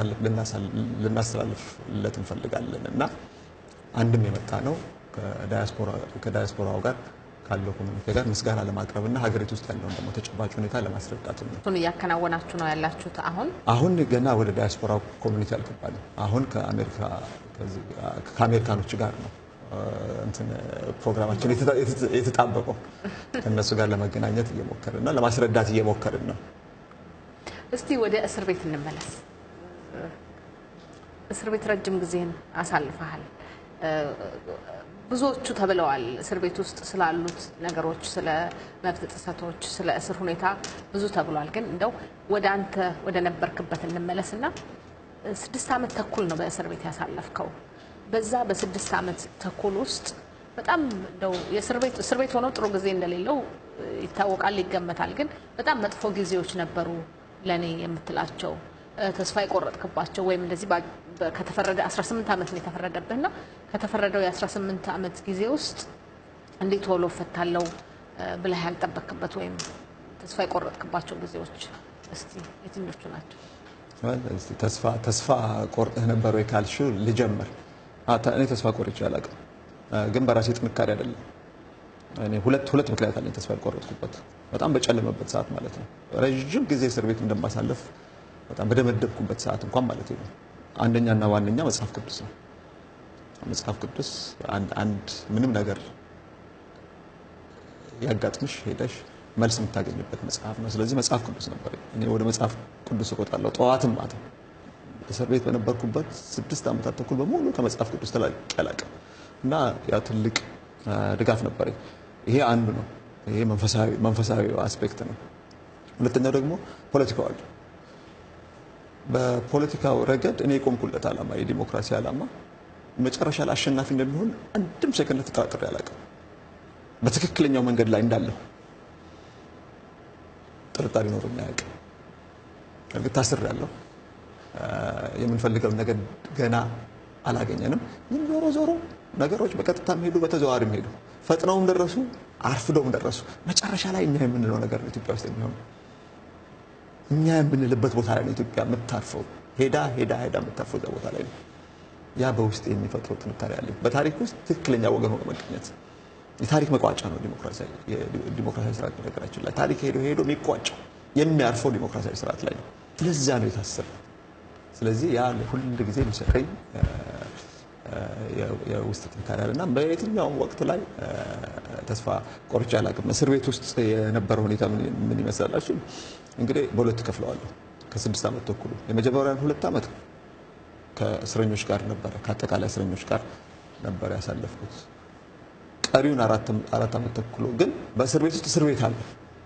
ልናስተላልፍለት እንፈልጋለን እና አንድም የመጣ ነው ከዳያስፖራው ጋር ካለው ኮሚኒቲ ጋር ምስጋና ለማቅረብ እና ሀገሪቱ ውስጥ ያለውን ደግሞ ተጨባጭ ሁኔታ ለማስረዳት ነው። እሱን እያከናወናችሁ ነው ያላችሁት አሁን አሁን ገና ወደ ዳያስፖራ ኮሚኒቲ አልገባንም። አሁን ከአሜሪካኖች ጋር ነው እንትን ፕሮግራማችን የተጣበቀው ከእነሱ ጋር ለመገናኘት እየሞከርን ነው፣ ለማስረዳት እየሞከርን ነው። እስቲ ወደ እስር ቤት እንመለስ። እስር ቤት ረጅም ጊዜን አሳልፈሃል። ብዙዎቹ ተብለዋል። እስር ቤት ውስጥ ስላሉት ነገሮች፣ ስለ መብት ጥሰቶች፣ ስለ እስር ሁኔታ ብዙ ተብሏል። ግን እንደው ወደ አንተ ወደ ነበርክበት እንመለስና ስድስት ዓመት ተኩል ነው በእስር ቤት ያሳለፍከው። በዛ በስድስት ዓመት ተኩል ውስጥ በጣም እንደው የእስር ቤት እስር ቤት ሆኖ ጥሩ ጊዜ እንደሌለው ይታወቃል፣ ይገመታል። ግን በጣም መጥፎ ጊዜዎች ነበሩ ለእኔ የምትላቸው ተስፋ የቆረጥክባቸው ወይም እንደዚህ ከተፈረደ 18 ዓመት ነው የተፈረደብህና ከተፈረደው የ18 ዓመት ጊዜ ውስጥ እንዴት ቶሎ እፈታለሁ ብለህ ያልጠበክበት ወይም ተስፋ የቆረጥክባቸው ጊዜዎች እስቲ የትኞቹ ናቸው? ተስፋ ቆርጠህ ነበር ወይ ካልሽው ልጀምር። እኔ ተስፋ ቆርጬ አላውቅም፣ ግን በራሴ ጥንካሬ አይደለም። እኔ ሁለት ሁለት ምክንያት አለኝ ተስፋ ያልቆረጥኩበት በጣም በጨለመበት ሰዓት ማለት ነው። ረዥም ጊዜ እስር ቤት እንደማሳለፍ በጣም በደመደብኩበት ሰዓት እንኳን ማለት ነው። አንደኛና ዋነኛ መጽሐፍ ቅዱስ ነው። መጽሐፍ ቅዱስ አንድ ምንም ነገር ያጋጥምሽ ሄደሽ መልስ የምታገኝበት መጽሐፍ ነው። ስለዚህ መጽሐፍ ቅዱስ ነበር። እኔ ወደ መጽሐፍ ቅዱስ እቆጣለሁ ጠዋትም ማታ። እስር ቤት በነበርኩበት ስድስት ዓመታት ተኩል በሙሉ ከመጽሐፍ ቅዱስ ተላቅቄ አላውቅም እና ያ ትልቅ ድጋፍ ነበረኝ። ይሄ አንዱ ነው። ይሄ መንፈሳዊ አስፔክት ነው። ሁለተኛው ደግሞ ፖለቲካው አለ። በፖለቲካው ረገድ እኔ የቆምኩለት ዓላማ የዲሞክራሲ ዓላማ መጨረሻ ላይ አሸናፊ እንደሚሆን አንድም ሰከንድ ተጠራጥሬ አላውቅም። በትክክለኛው መንገድ ላይ እንዳለሁ ጥርጣሬ ኖሮኝ አያውቅም። እርግጥ ታስሬያለሁ። የምንፈልገውን ነገር ገና አላገኘንም። ግን ዞሮ ዞሮ ነገሮች በቀጥታ ሄዱ፣ በተዘዋዋሪም ሄዱ። ፈጥነውም ደረሱ፣ አርፍደውም ደረሱ። መጨረሻ ላይ እኛ የምንለው ነገር ነው ኢትዮጵያ ውስጥ የሚሆነው። እኛ የምንልበት ቦታ ላይ ነው ኢትዮጵያ የምታርፈው። ሄዳ ሄዳ ሄዳ የምታርፈው እዛ ቦታ ላይ ነው። ያ በውስጥ የሚፈጥረው ጥንካሬ አለ። በታሪክ ውስጥ ትክክለኛ ወገን ሆኖ መገኘት የታሪክ መቋጫ ነው ዲሞክራሲያዊ ስርዓት። ነገራችን ላይ ታሪክ ሄዶ ሄዶ የሚቋጨው የሚያርፈው ዲሞክራሲያዊ ስርዓት ላይ ነው። ለዛ ነው የታሰበው። ስለዚህ ያ ሁል ጊዜ የሚሰጠኝ የውስጥ ጥንካሬ አለ እና በየትኛውም ወቅት ላይ ተስፋ ቆርጬ አላውቅም። እስር ቤት ውስጥ የነበረው ሁኔታ ምን ይመስላላችሁ? እንግዲህ በሁለት ከፍለዋለሁ። ከስድስት ዓመት ተኩሉ የመጀመሪያን ሁለት ዓመት ከእስረኞች ጋር ነበረ ከአጠቃላይ እስረኞች ጋር ነበረ ያሳለፍኩት። ቀሪውን አራት ዓመት ተኩሎ ግን በእስር ቤት ውስጥ እስር ቤት አለ።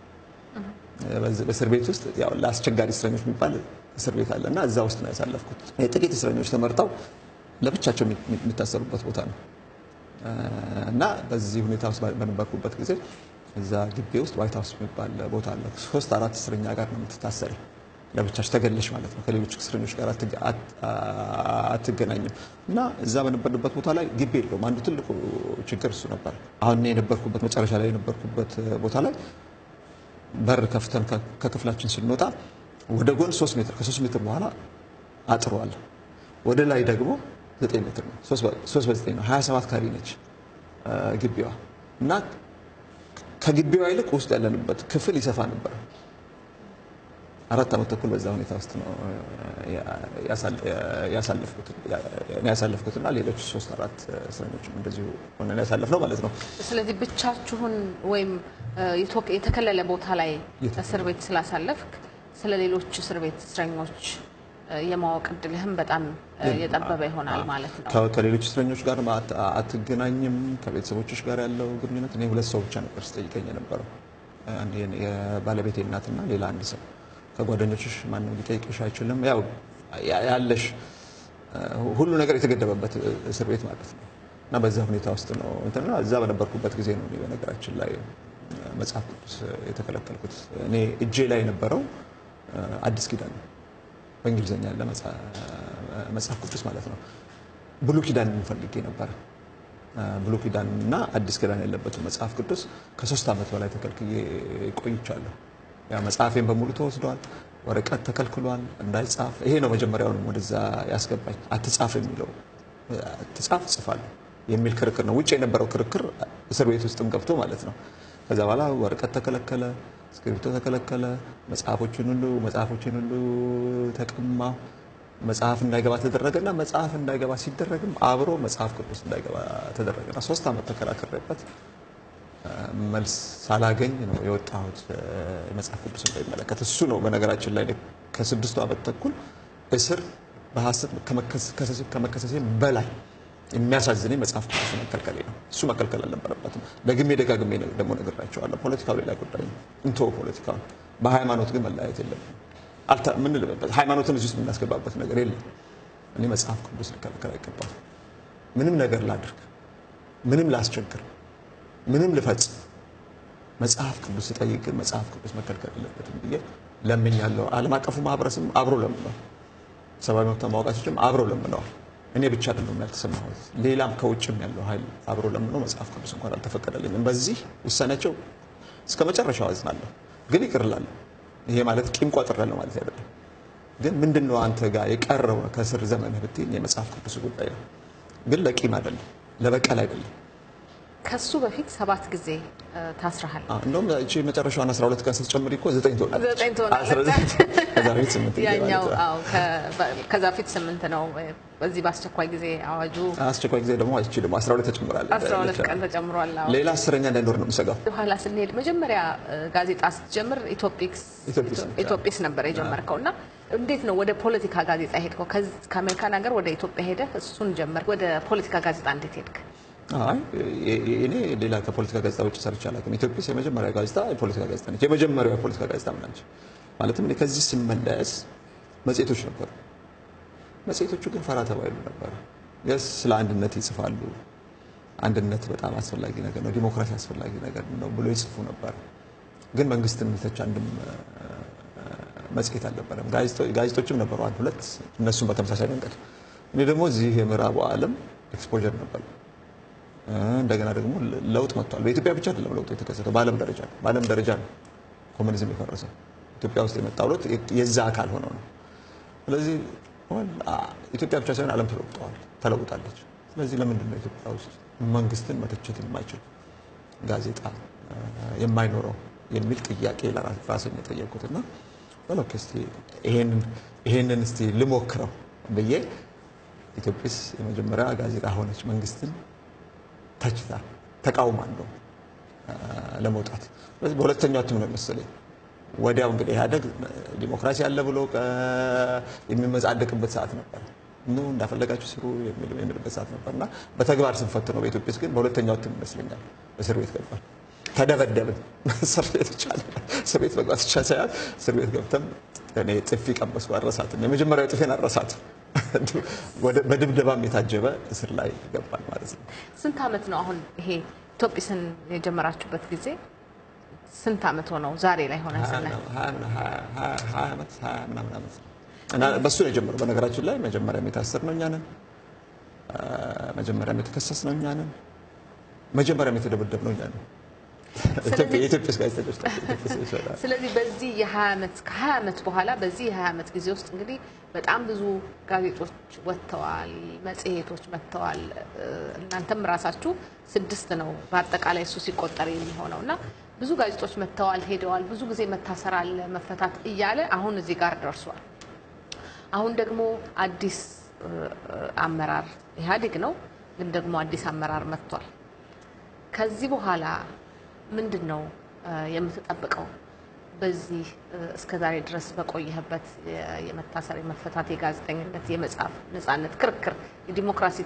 በእስር ቤት ውስጥ ያው ለአስቸጋሪ እስረኞች የሚባል እስር ቤት አለ እና እዛ ውስጥ ነው ያሳለፍኩት። ጥቂት እስረኞች ተመርጠው ለብቻቸው የሚታሰሩበት ቦታ ነው እና በዚህ ሁኔታ ውስጥ በነበርኩበት ጊዜ እዛ ግቢ ውስጥ ዋይት ሀውስ የሚባል ቦታ አለ። ሶስት አራት እስረኛ ጋር ነው የምትታሰሪ ለብቻሽ ተገለሽ ማለት ነው። ከሌሎች እስረኞች ጋር አትገናኝም። እና እዛ በነበርንበት ቦታ ላይ ግቢ የለውም። አንዱ ትልቁ ችግር እሱ ነበር። አሁን እኔ የነበርኩበት መጨረሻ ላይ የነበርኩበት ቦታ ላይ በር ከፍተን ከክፍላችን ስንወጣ ወደ ጎን ሶስት ሜትር ከሶስት ሜትር በኋላ አጥሯል። ወደ ላይ ደግሞ ዘጠኝ ሜትር ነው። ሶስት በዘጠኝ ነው። ሀያ ሰባት ካሬ ነች ግቢዋ እና ከግቢዋ ይልቅ ውስጥ ያለንበት ክፍል ይሰፋ ነበር። አራት ዓመት ተኩል በዛ ሁኔታ ውስጥ ነው ያሳለፍኩትና ሌሎች ሶስት አራት እስረኞችም እንደዚሁ ሆነን ያሳለፍነው ማለት ነው። ስለዚህ ብቻችሁን ወይም የተከለለ ቦታ ላይ እስር ቤት ስላሳለፍክ ስለ ሌሎች እስር ቤት እስረኞች የማወቅ እድልህም በጣም የጠበበ ይሆናል ማለት ነው። ከሌሎች እስረኞች ጋር አትገናኝም። ከቤተሰቦችሽ ጋር ያለው ግንኙነት እኔ ሁለት ሰው ብቻ ነበር ስጠይቀኝ የነበረው የባለቤቴ እናትና ሌላ አንድ ሰው ከጓደኞችሽ ማንም ሊጠይቅሽ አይችልም። ያው ያለሽ ሁሉ ነገር የተገደበበት እስር ቤት ማለት ነው እና በዛ ሁኔታ ውስጥ ነው እንትና እዛ በነበርኩበት ጊዜ ነው በነገራችን ላይ መጽሐፍ ቅዱስ የተከለከልኩት። እኔ እጄ ላይ የነበረው አዲስ ኪዳን ነው በእንግሊዝኛ ያለ መጽሐፍ ቅዱስ ማለት ነው። ብሉ ኪዳን ፈልጌ ነበረ። ብሉ ኪዳን እና አዲስ ኪዳን ያለበትን መጽሐፍ ቅዱስ ከሶስት ዓመት በላይ ተከልክዬ ቆይቻለሁ። ያ መጽሐፌን በሙሉ ተወስዷል። ወረቀት ተከልክሏል እንዳይጻፍ። ይሄ ነው መጀመሪያውንም ወደዛ ያስገባኝ። አትጻፍ የሚለው አትጻፍ ጽፋለሁ የሚል ክርክር ነው። ውጭ የነበረው ክርክር እስር ቤት ውስጥም ገብቶ ማለት ነው። ከዛ በኋላ ወረቀት ተከለከለ፣ እስክሪብቶ ተከለከለ። መጽሐፎችን ሁሉ መጽሐፎችን ሁሉ ተቀማ። መጽሐፍ እንዳይገባ ተደረገና መጽሐፍ እንዳይገባ ሲደረግም አብሮ መጽሐፍ ቅዱስ እንዳይገባ ተደረገና ሶስት ዓመት ተከራክሬበት መልስ ሳላገኝ ነው የወጣሁት። የመጽሐፍ ቅዱስ እንዳይመለከት እሱ ነው በነገራችን ላይ ከስድስቱ ዓመት ተኩል እስር በሐሰት ከመከሰሴ በላይ የሚያሳዝነኝ መጽሐፍ ቅዱስ መከልከሌ ነው። እሱ መከልከል አልነበረበትም። ደግሜ ደጋግሜ ደግሞ ነግራቸዋለሁ። ፖለቲካው ሌላ ጉዳይ ነው፣ እንቶ ፖለቲካውን። በሃይማኖት ግን መለያየት የለብንም። ምን ልበበት? ሃይማኖትን እዚህ ውስጥ የምናስገባበት ነገር የለም። እኔ መጽሐፍ ቅዱስ ልከለከል አይገባም። ምንም ነገር ላድርግ፣ ምንም ላስቸግር ምንም ልፈጽም መጽሐፍ ቅዱስ ስጠይቅ ግን መጽሐፍ ቅዱስ መከልከል የለበትም ብዬ ለምኛለሁ። ዓለም አቀፉ ማህበረሰብ አብሮ ለምነዋል። ሰብአዊ መብት ተሟጋቾችም አብረው ለምነዋል። እኔ ብቻ አይደለም ያልተሰማሁት፣ ሌላም ከውጭም ያለው ኃይል አብሮ ለምነው መጽሐፍ ቅዱስ እንኳን አልተፈቀደልኝም። በዚህ ውሳኔያቸው እስከ መጨረሻው አዝናለሁ፣ ግን ይቅር እላለሁ። ይሄ ማለት ቂም ቋጥሬያለሁ ማለት አይደለም። ግን ምንድን ነው አንተ ጋር የቀረው ከእስር ዘመንህ ብትይኝ የመጽሐፍ ቅዱስ ጉዳይ ነው። ግን ለቂም አይደለም፣ ለበቀል አይደለም። ከሱ በፊት ሰባት ጊዜ ታስረሃል። እንደውም እቺ መጨረሻዋን 12 ቀን ስትጨምሪ እኮ ዘጠኝ ትሆናለች። ዘጠኝ ትሆናለች። ከዛ በፊት ስምንት ያኛው አዎ፣ ከዛ በፊት ስምንት ነው። በዚህ በአስቸኳይ ጊዜ አዋጁ አስቸኳይ ጊዜ ደግሞ እቺ ደግሞ 12 ተጨምራለች። 12 ቀን ተጨምሯል። አዎ። ሌላ አስረኛ እንዳይኖር ነው የምሰጋው። በኋላ ስንሄድ መጀመሪያ ጋዜጣ ስትጀምር ኢትዮጲክስ ኢትዮጲስ ነበር የጀመርከው እና እንዴት ነው ወደ ፖለቲካ ጋዜጣ ሄድከው? ከአሜሪካን ሀገር ወደ ኢትዮጵያ ሄደህ እሱን ጀመርክ። ወደ ፖለቲካ ጋዜጣ እንዴት ሄድክ? አይ እኔ ሌላ ከፖለቲካ ጋዜጣ ውጭ ሰርቼ አላውቅም። ኢትዮጲስ የመጀመሪያ ጋዜጣ የፖለቲካ ጋዜጣ ነች። የመጀመሪያው የፖለቲካ ጋዜጣ ምን ነች? ማለትም እኔ ከዚህ ስመለስ መጽሔቶች ነበሩ። መጽሔቶቹ ግን ፈራ ተባ ይሉ ነበሩ። የስ ስለ አንድነት ይጽፋሉ። አንድነት በጣም አስፈላጊ ነገር ነው፣ ዲሞክራሲ አስፈላጊ ነገር ነው ብሎ ይጽፉ ነበር። ግን መንግስትን የሚተች አንድም መጽሔት አልነበረም። ጋዜጦችም ነበሩ አንድ ሁለት፣ እነሱም በተመሳሳይ መንገድ እኔ ደግሞ እዚህ የምዕራቡ ዓለም ኤክስፖዠር ነበር። እንደገና ደግሞ ለውጥ መጥቷል። በኢትዮጵያ ብቻ አይደለም ለውጥ የተከሰተው፣ በዓለም ደረጃ ነው። በዓለም ደረጃ ነው ኮሙኒዝም የፈረሰው። ኢትዮጵያ ውስጥ የመጣው ለውጥ የዛ አካል ሆነው ነው። ስለዚህ ኢትዮጵያ ብቻ ሳይሆን ዓለም ተለውጠዋል፣ ተለውጣለች። ስለዚህ ለምንድን ነው ኢትዮጵያ ውስጥ መንግስትን መተቸት የማይችል ጋዜጣ የማይኖረው የሚል ጥያቄ ራስን የጠየቁት እና በሎክ እስቲ ይሄንን እስቲ ልሞክረው ብዬ ኢትዮጵስ የመጀመሪያ ጋዜጣ ሆነች መንግስትን ተችታ ተቃውማ እንደው ለመውጣት ስለዚህ በሁለተኛው እትም ነው መሰለኝ ወዲያው እንግዲህ ኢህአደግ ዲሞክራሲ አለ ብሎ የሚመጻደቅበት ሰዓት ነበር። ኑ እንዳፈለጋችሁ ስሩ የሚልበት ሰዓት ነበር እና በተግባር ስንፈት ነው። በኢትዮጵያ ውስጥ ግን በሁለተኛው እትም ይመስለኛል እስር ቤት ገባል። ተደበደብን። እስር ቤት ብቻ እስር ቤት መግባት ብቻ ሳይሆን እስር ቤት ገብተን እኔ ጥፊ ቀመስኩ። አረሳትም። የመጀመሪያው ጥፌን አረሳትም። በድብደባም የታጀበ እስር ላይ ገባል ማለት ነው። ስንት ዓመት ነው አሁን ይሄ ኢትዮጵስን የጀመራችሁበት ጊዜ ስንት ዓመት ሆነው ዛሬ ላይ ሆነ ስናይ ሀያ ዓመት ሀያ ምናምን ዓመት እና በሱ ነው የጀመረው። በነገራችን ላይ መጀመሪያም የታሰርነው እኛ ነን። መጀመሪያም የተከሰስነው እኛ ነን። መጀመሪያም የተደበደብነው እኛ ነን። የኢትዮጵያ ጋዜጠኞች ስለዚህ በዚህ የ20 ዓመት ከ20 ዓመት በኋላ በዚህ የ20 ዓመት ጊዜ ውስጥ እንግዲህ በጣም ብዙ ጋዜጦች ወጥተዋል፣ መጽሔቶች መጥተዋል። እናንተም ራሳችሁ ስድስት ነው በአጠቃላይ እሱ ሲቆጠር የሚሆነው እና ብዙ ጋዜጦች መጥተዋል፣ ሄደዋል። ብዙ ጊዜ መታሰር አለ መፈታት እያለ አሁን እዚህ ጋር ደርሷል። አሁን ደግሞ አዲስ አመራር ኢህአዴግ ነው፣ ግን ደግሞ አዲስ አመራር መጥቷል። ከዚህ በኋላ ምንድን ነው የምትጠብቀው? በዚህ እስከ ዛሬ ድረስ በቆየህበት የመታሰር፣ የመፈታት፣ የጋዜጠኝነት፣ የመጻፍ ነጻነት ክርክር፣ የዲሞክራሲ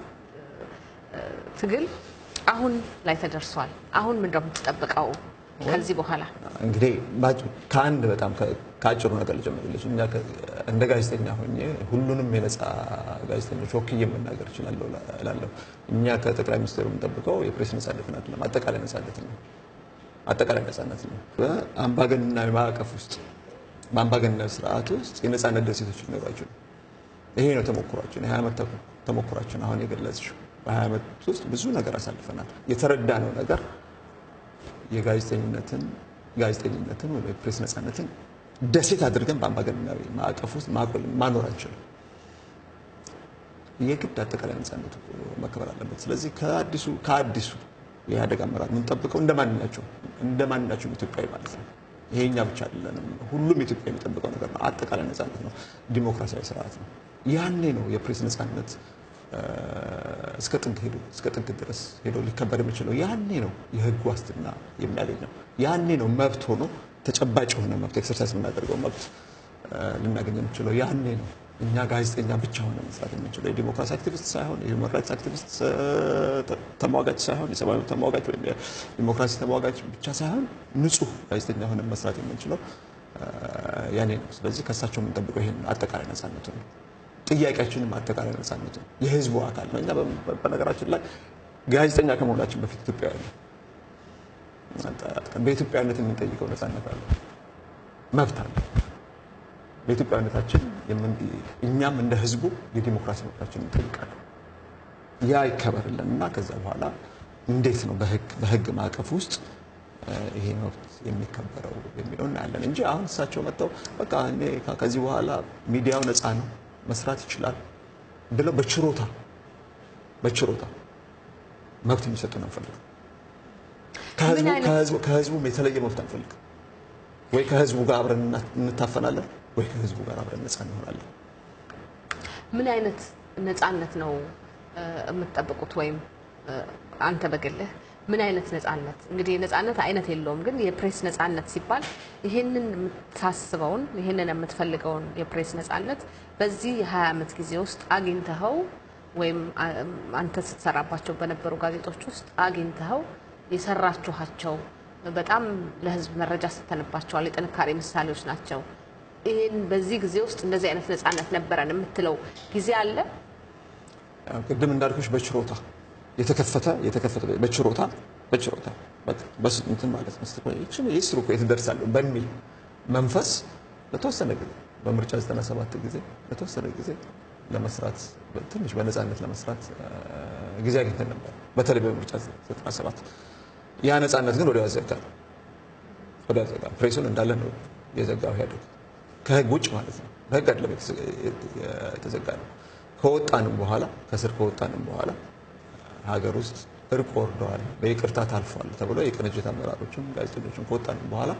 ትግል አሁን ላይ ተደርሷል። አሁን ምንድን ነው የምትጠብቀው ከዚህ በኋላ? እንግዲህ ከአንድ በጣም ከአጭሩ ነገር ልጀምርልሽ። እኛ እንደ ጋዜጠኛ ሆኜ ሁሉንም የነጻ ጋዜጠኞች ወክዬ መናገር እችላለሁ እላለሁ። እኛ ከጠቅላይ ሚኒስትሩ የምንጠብቀው የፕሬስ ነጻነትን አይደለም፣ አጠቃላይ ነጻነትን ነው። አጠቃላይ ነጻነት ነው። በአምባገነናዊ ማዕቀፍ ውስጥ በአምባገነናዊ ስርዓት ውስጥ የነጻነት ደሴቶች ሊኖሯቸው ነው። ይሄ ነው ተሞክሯችን፣ የሀያ ዓመት ተሞክሯችን አሁን የገለጽሽው። በሀያ ዓመት ውስጥ ብዙ ነገር አሳልፈናል። የተረዳነው ነገር የጋዜጠኝነትን ጋዜጠኝነትን ወይ ፕሬስ ነጻነትን ደሴት አድርገን በአምባገነናዊ ማዕቀፍ ውስጥ ማኖር አንችልም። የግድ አጠቃላይ ነጻነቱ መከበር አለበት። ስለዚህ ከአዲሱ ከአዲሱ የኢህአዴግ አመራር የምንጠብቀው እንደ ማንኛቸው እንደ ማንኛቸውም ኢትዮጵያዊ ማለት ነው። ይሄኛ ብቻ አይደለንም። ሁሉም ኢትዮጵያ የሚጠብቀው ነገር ነው። አጠቃላይ ነጻነት ነው። ዲሞክራሲያዊ ስርዓት ነው። ያኔ ነው የፕሬስ ነጻነት እስከ ጥግ ሄዶ እስከ ጥግ ድረስ ሄዶ ሊከበር የሚችለው ያኔ ነው። የህግ ዋስትና የሚያገኘው ያኔ ነው። መብት ሆኖ ተጨባጭ የሆነ መብት ኤክሰርሳይዝ የምናደርገው መብት ልናገኝ የምንችለው ያኔ ነው። እኛ ጋዜጠኛ ብቻ ሆነ መስራት የምንችለው የዲሞክራሲ አክቲቪስት ሳይሆን የሁማን ራይትስ አክቲቪስት ተሟጋች ሳይሆን የሰብአዊ መብት ተሟጋች ወይም የዲሞክራሲ ተሟጋች ብቻ ሳይሆን ንጹህ ጋዜጠኛ ሆነ መስራት የምንችለው ያኔ ነው። ስለዚህ ከእሳቸው የምንጠብቀው ይሄን አጠቃላይ ነጻነቱ ነው። ጥያቄያችንም አጠቃላይ ነጻነቱ ነው። የህዝቡ አካል ነው። እኛ በነገራችን ላይ ጋዜጠኛ ከመሆናችን በፊት ኢትዮጵያዊ ነው። በኢትዮጵያዊነት የምንጠይቀው ነጻነት አለ፣ መብት አለ። በኢትዮጵያዊነታችን እኛም እንደ ህዝቡ የዲሞክራሲ መብታችን እንጠይቃለን። ያ ይከበርልን እና ከዛ በኋላ እንዴት ነው በህግ ማዕቀፍ ውስጥ ይሄ መብት የሚከበረው የሚለው እናያለን እንጂ አሁን እሳቸው መጥተው በቃ እኔ ከዚህ በኋላ ሚዲያው ነፃ ነው መስራት ይችላል ብለው በችሮታ በችሮታ መብት የሚሰጡን አንፈልግም። ከህዝቡም የተለየ መብት አንፈልግም። ወይ ከህዝቡ ጋር አብረን እንታፈናለን ወይ ከህዝቡ ጋር አብረን ነፃ እንሆናለን። ምን አይነት ነፃነት ነው የምትጠብቁት? ወይም አንተ በግልህ ምን አይነት ነፃነት? እንግዲህ የነፃነት አይነት የለውም፣ ግን የፕሬስ ነፃነት ሲባል ይህንን የምታስበውን ይህንን የምትፈልገውን የፕሬስ ነፃነት በዚህ የ20 ዓመት ጊዜ ውስጥ አግኝተኸው ወይም አንተ ስትሰራባቸው በነበሩ ጋዜጦች ውስጥ አግኝተኸው የሰራችኋቸው በጣም ለህዝብ መረጃ ስተንባቸዋል የጥንካሬ ምሳሌዎች ናቸው። ይህን በዚህ ጊዜ ውስጥ እንደዚህ አይነት ነፃነት ነበረን የምትለው ጊዜ አለ? ቅድም እንዳልኩሽ በችሮታ የተከፈተ የተከፈተ በችሮታ በችሮታ እንትን ማለት ነው ይችን ይስሩ እኮ የት እደርሳለሁ በሚል መንፈስ ለተወሰነ ጊዜ በምርጫ 97 ጊዜ ለተወሰነ ጊዜ ለመስራት ትንሽ በነፃነት ለመስራት ጊዜ አግኝተን ነበር፣ በተለይ በምርጫ 97 ያ ነፃነት ግን ወዲያው ያዘጋል። ወዲያው ያዘጋል። ፕሬሱን እንዳለ ነው የዘጋው ኢህአዴግ ከህግ ውጭ ማለት ነው። በህግ አይደለም የተዘጋ ነው። ከወጣንም በኋላ ከስር ከወጣንም በኋላ ሀገር ውስጥ እርቅ ወርደዋል፣ በይቅርታ ታልፏል ተብሎ የቅንጅት አመራሮችም ጋዜጠኞችም ከወጣንም በኋላ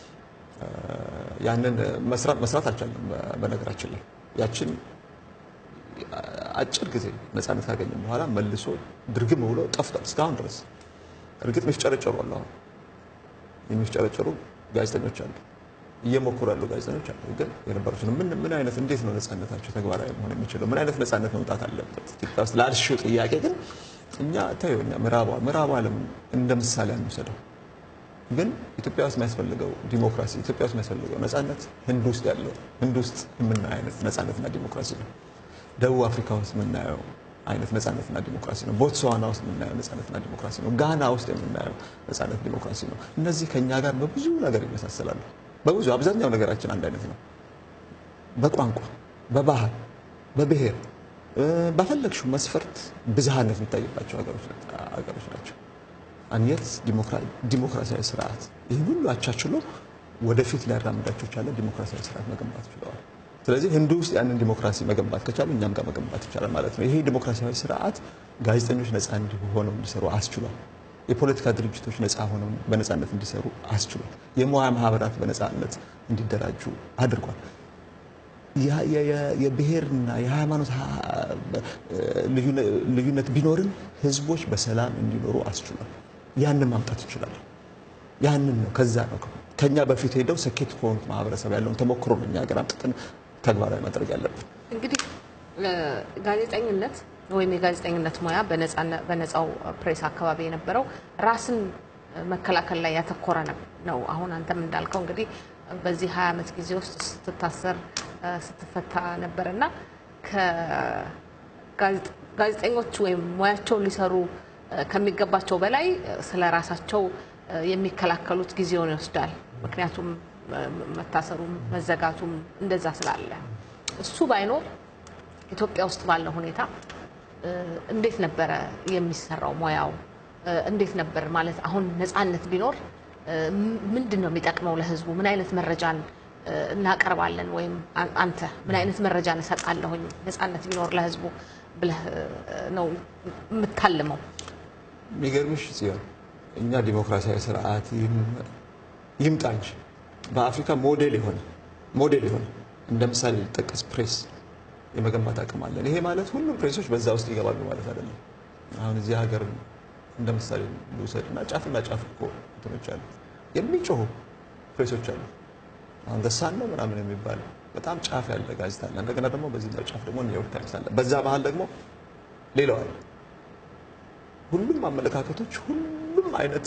ያንን መስራት አልቻለም። በነገራችን ላይ ያችን አጭር ጊዜ ነፃነት ካገኘም በኋላ መልሶ ድርግም ብሎ ጠፍቷል እስካሁን ድረስ። እርግጥ የሚፍጨረጨሩ አሉ፣ አሁን የሚፍጨረጨሩ ጋዜጠኞች አሉ፣ እየሞከሩ ያሉ ጋዜጠኞች አሉ። ግን የነበሩትን ምን ምን አይነት እንዴት ነው ነፃነታቸው ተግባራዊ መሆን የሚችለው? ምን አይነት ነፃነት መምጣት አለበት ኢትዮጵያ ውስጥ ላልሽው ጥያቄ ግን እኛ ታዩ እኛ ምዕራቡ ምዕራቡ ዓለም እንደ ምሳሌ አንውሰደው። ግን ኢትዮጵያ ውስጥ የሚያስፈልገው ዲሞክራሲ ኢትዮጵያ ውስጥ የሚያስፈልገው ነፃነት ህንድ ውስጥ ያለው ህንድ ውስጥ የምናየው አይነት ነፃነትና ዲሞክራሲ ነው። ደቡብ አፍሪካ ውስጥ የምናየው አይነት ነፃነትና ዲሞክራሲ ነው። ቦትስዋና ውስጥ የምናየው ነፃነትና ዲሞክራሲ ነው። ጋና ውስጥ የምናየው ነፃነት ዲሞክራሲ ነው። እነዚህ ከእኛ ጋር በብዙ ነገር ይመሳሰላሉ። በብዙ አብዛኛው ነገራችን አንድ አይነት ነው። በቋንቋ፣ በባህል፣ በብሔር ባፈለግሽው መስፈርት ብዝሃነት የሚታይባቸው ሀገሮች ናቸው። አንየት ዲሞክራሲያዊ ስርዓት ይህን ሁሉ አቻችሎ ወደፊት ሊያራምዳቸው ቻለ ዲሞክራሲያዊ ስርዓት መገንባት ችለዋል። ስለዚህ ህንድ ውስጥ ያንን ዲሞክራሲ መገንባት ከቻሉ እኛም ጋር መገንባት ይቻላል ማለት ነው። ይሄ ዲሞክራሲያዊ ስርዓት ጋዜጠኞች ነፃ ሆነው እንዲሰሩ አስችሏል። የፖለቲካ ድርጅቶች ነፃ ሆነው በነፃነት እንዲሰሩ አስችሏል። የሙያ ማህበራት በነፃነት እንዲደራጁ አድርጓል። የብሔርና የሃይማኖት ልዩነት ቢኖርም ህዝቦች በሰላም እንዲኖሩ አስችሏል። ያንን ማምጣት እንችላለን። ያንን ነው ከዛ ነው ከኛ በፊት ሄደው ስኬት ከሆኑት ማህበረሰብ ያለውን ተሞክሮ ነው እኛ ሀገር አምጥተን ተግባራዊ ማድረግ ያለብን። እንግዲህ ጋዜጠኝነት ወይም የጋዜጠኝነት ሙያ በነፃው ፕሬስ አካባቢ የነበረው ራስን መከላከል ላይ ያተኮረ ነው። አሁን አንተም እንዳልከው እንግዲህ በዚህ ሀያ ዓመት ጊዜ ውስጥ ስትታሰር ስትፈታ ነበር እና ጋዜጠኞች ወይም ሙያቸውን ሊሰሩ ከሚገባቸው በላይ ስለ ራሳቸው የሚከላከሉት ጊዜውን ይወስዳል። ምክንያቱም መታሰሩም መዘጋቱም እንደዛ ስላለ እሱ ባይኖር ኢትዮጵያ ውስጥ ባለው ሁኔታ እንዴት ነበረ የሚሰራው ሙያው? እንዴት ነበር ማለት አሁን ነፃነት ቢኖር ምንድን ነው የሚጠቅመው ለህዝቡ? ምን አይነት መረጃን እናቀርባለን? ወይም አንተ ምን አይነት መረጃ እሰጣለሁኝ ነፃነት ቢኖር ለህዝቡ ብለህ ነው የምታልመው? የሚገርምሽ ጽዮን፣ እኛ ዲሞክራሲያዊ ስርዓት ይምጣ እንጂ በአፍሪካ ሞዴል የሆነ ሞዴል የሆነ እንደ ምሳሌ ሊጠቀስ ፕሬስ የመገንባት አቅም አለን። ይሄ ማለት ሁሉም ፕሬሶች በዛ ውስጥ ይገባሉ ማለት አይደለም። አሁን እዚህ ሀገር እንደ ምሳሌ ልውሰድ እና ጫፍና ጫፍ እኮ እንትኖች አሉ፣ የሚጮሁ ፕሬሶች አሉ። አሁን ገሳን ነው ምናምን የሚባለው በጣም ጫፍ ያለ ጋዜጣ አለ። እንደገና ደግሞ በዚህኛው ጫፍ ደግሞ ኒውዮርክ ታይምስ አለ። በዛ መሀል ደግሞ ሌላው አለ። ሁሉም አመለካከቶች፣ ሁሉም አይነት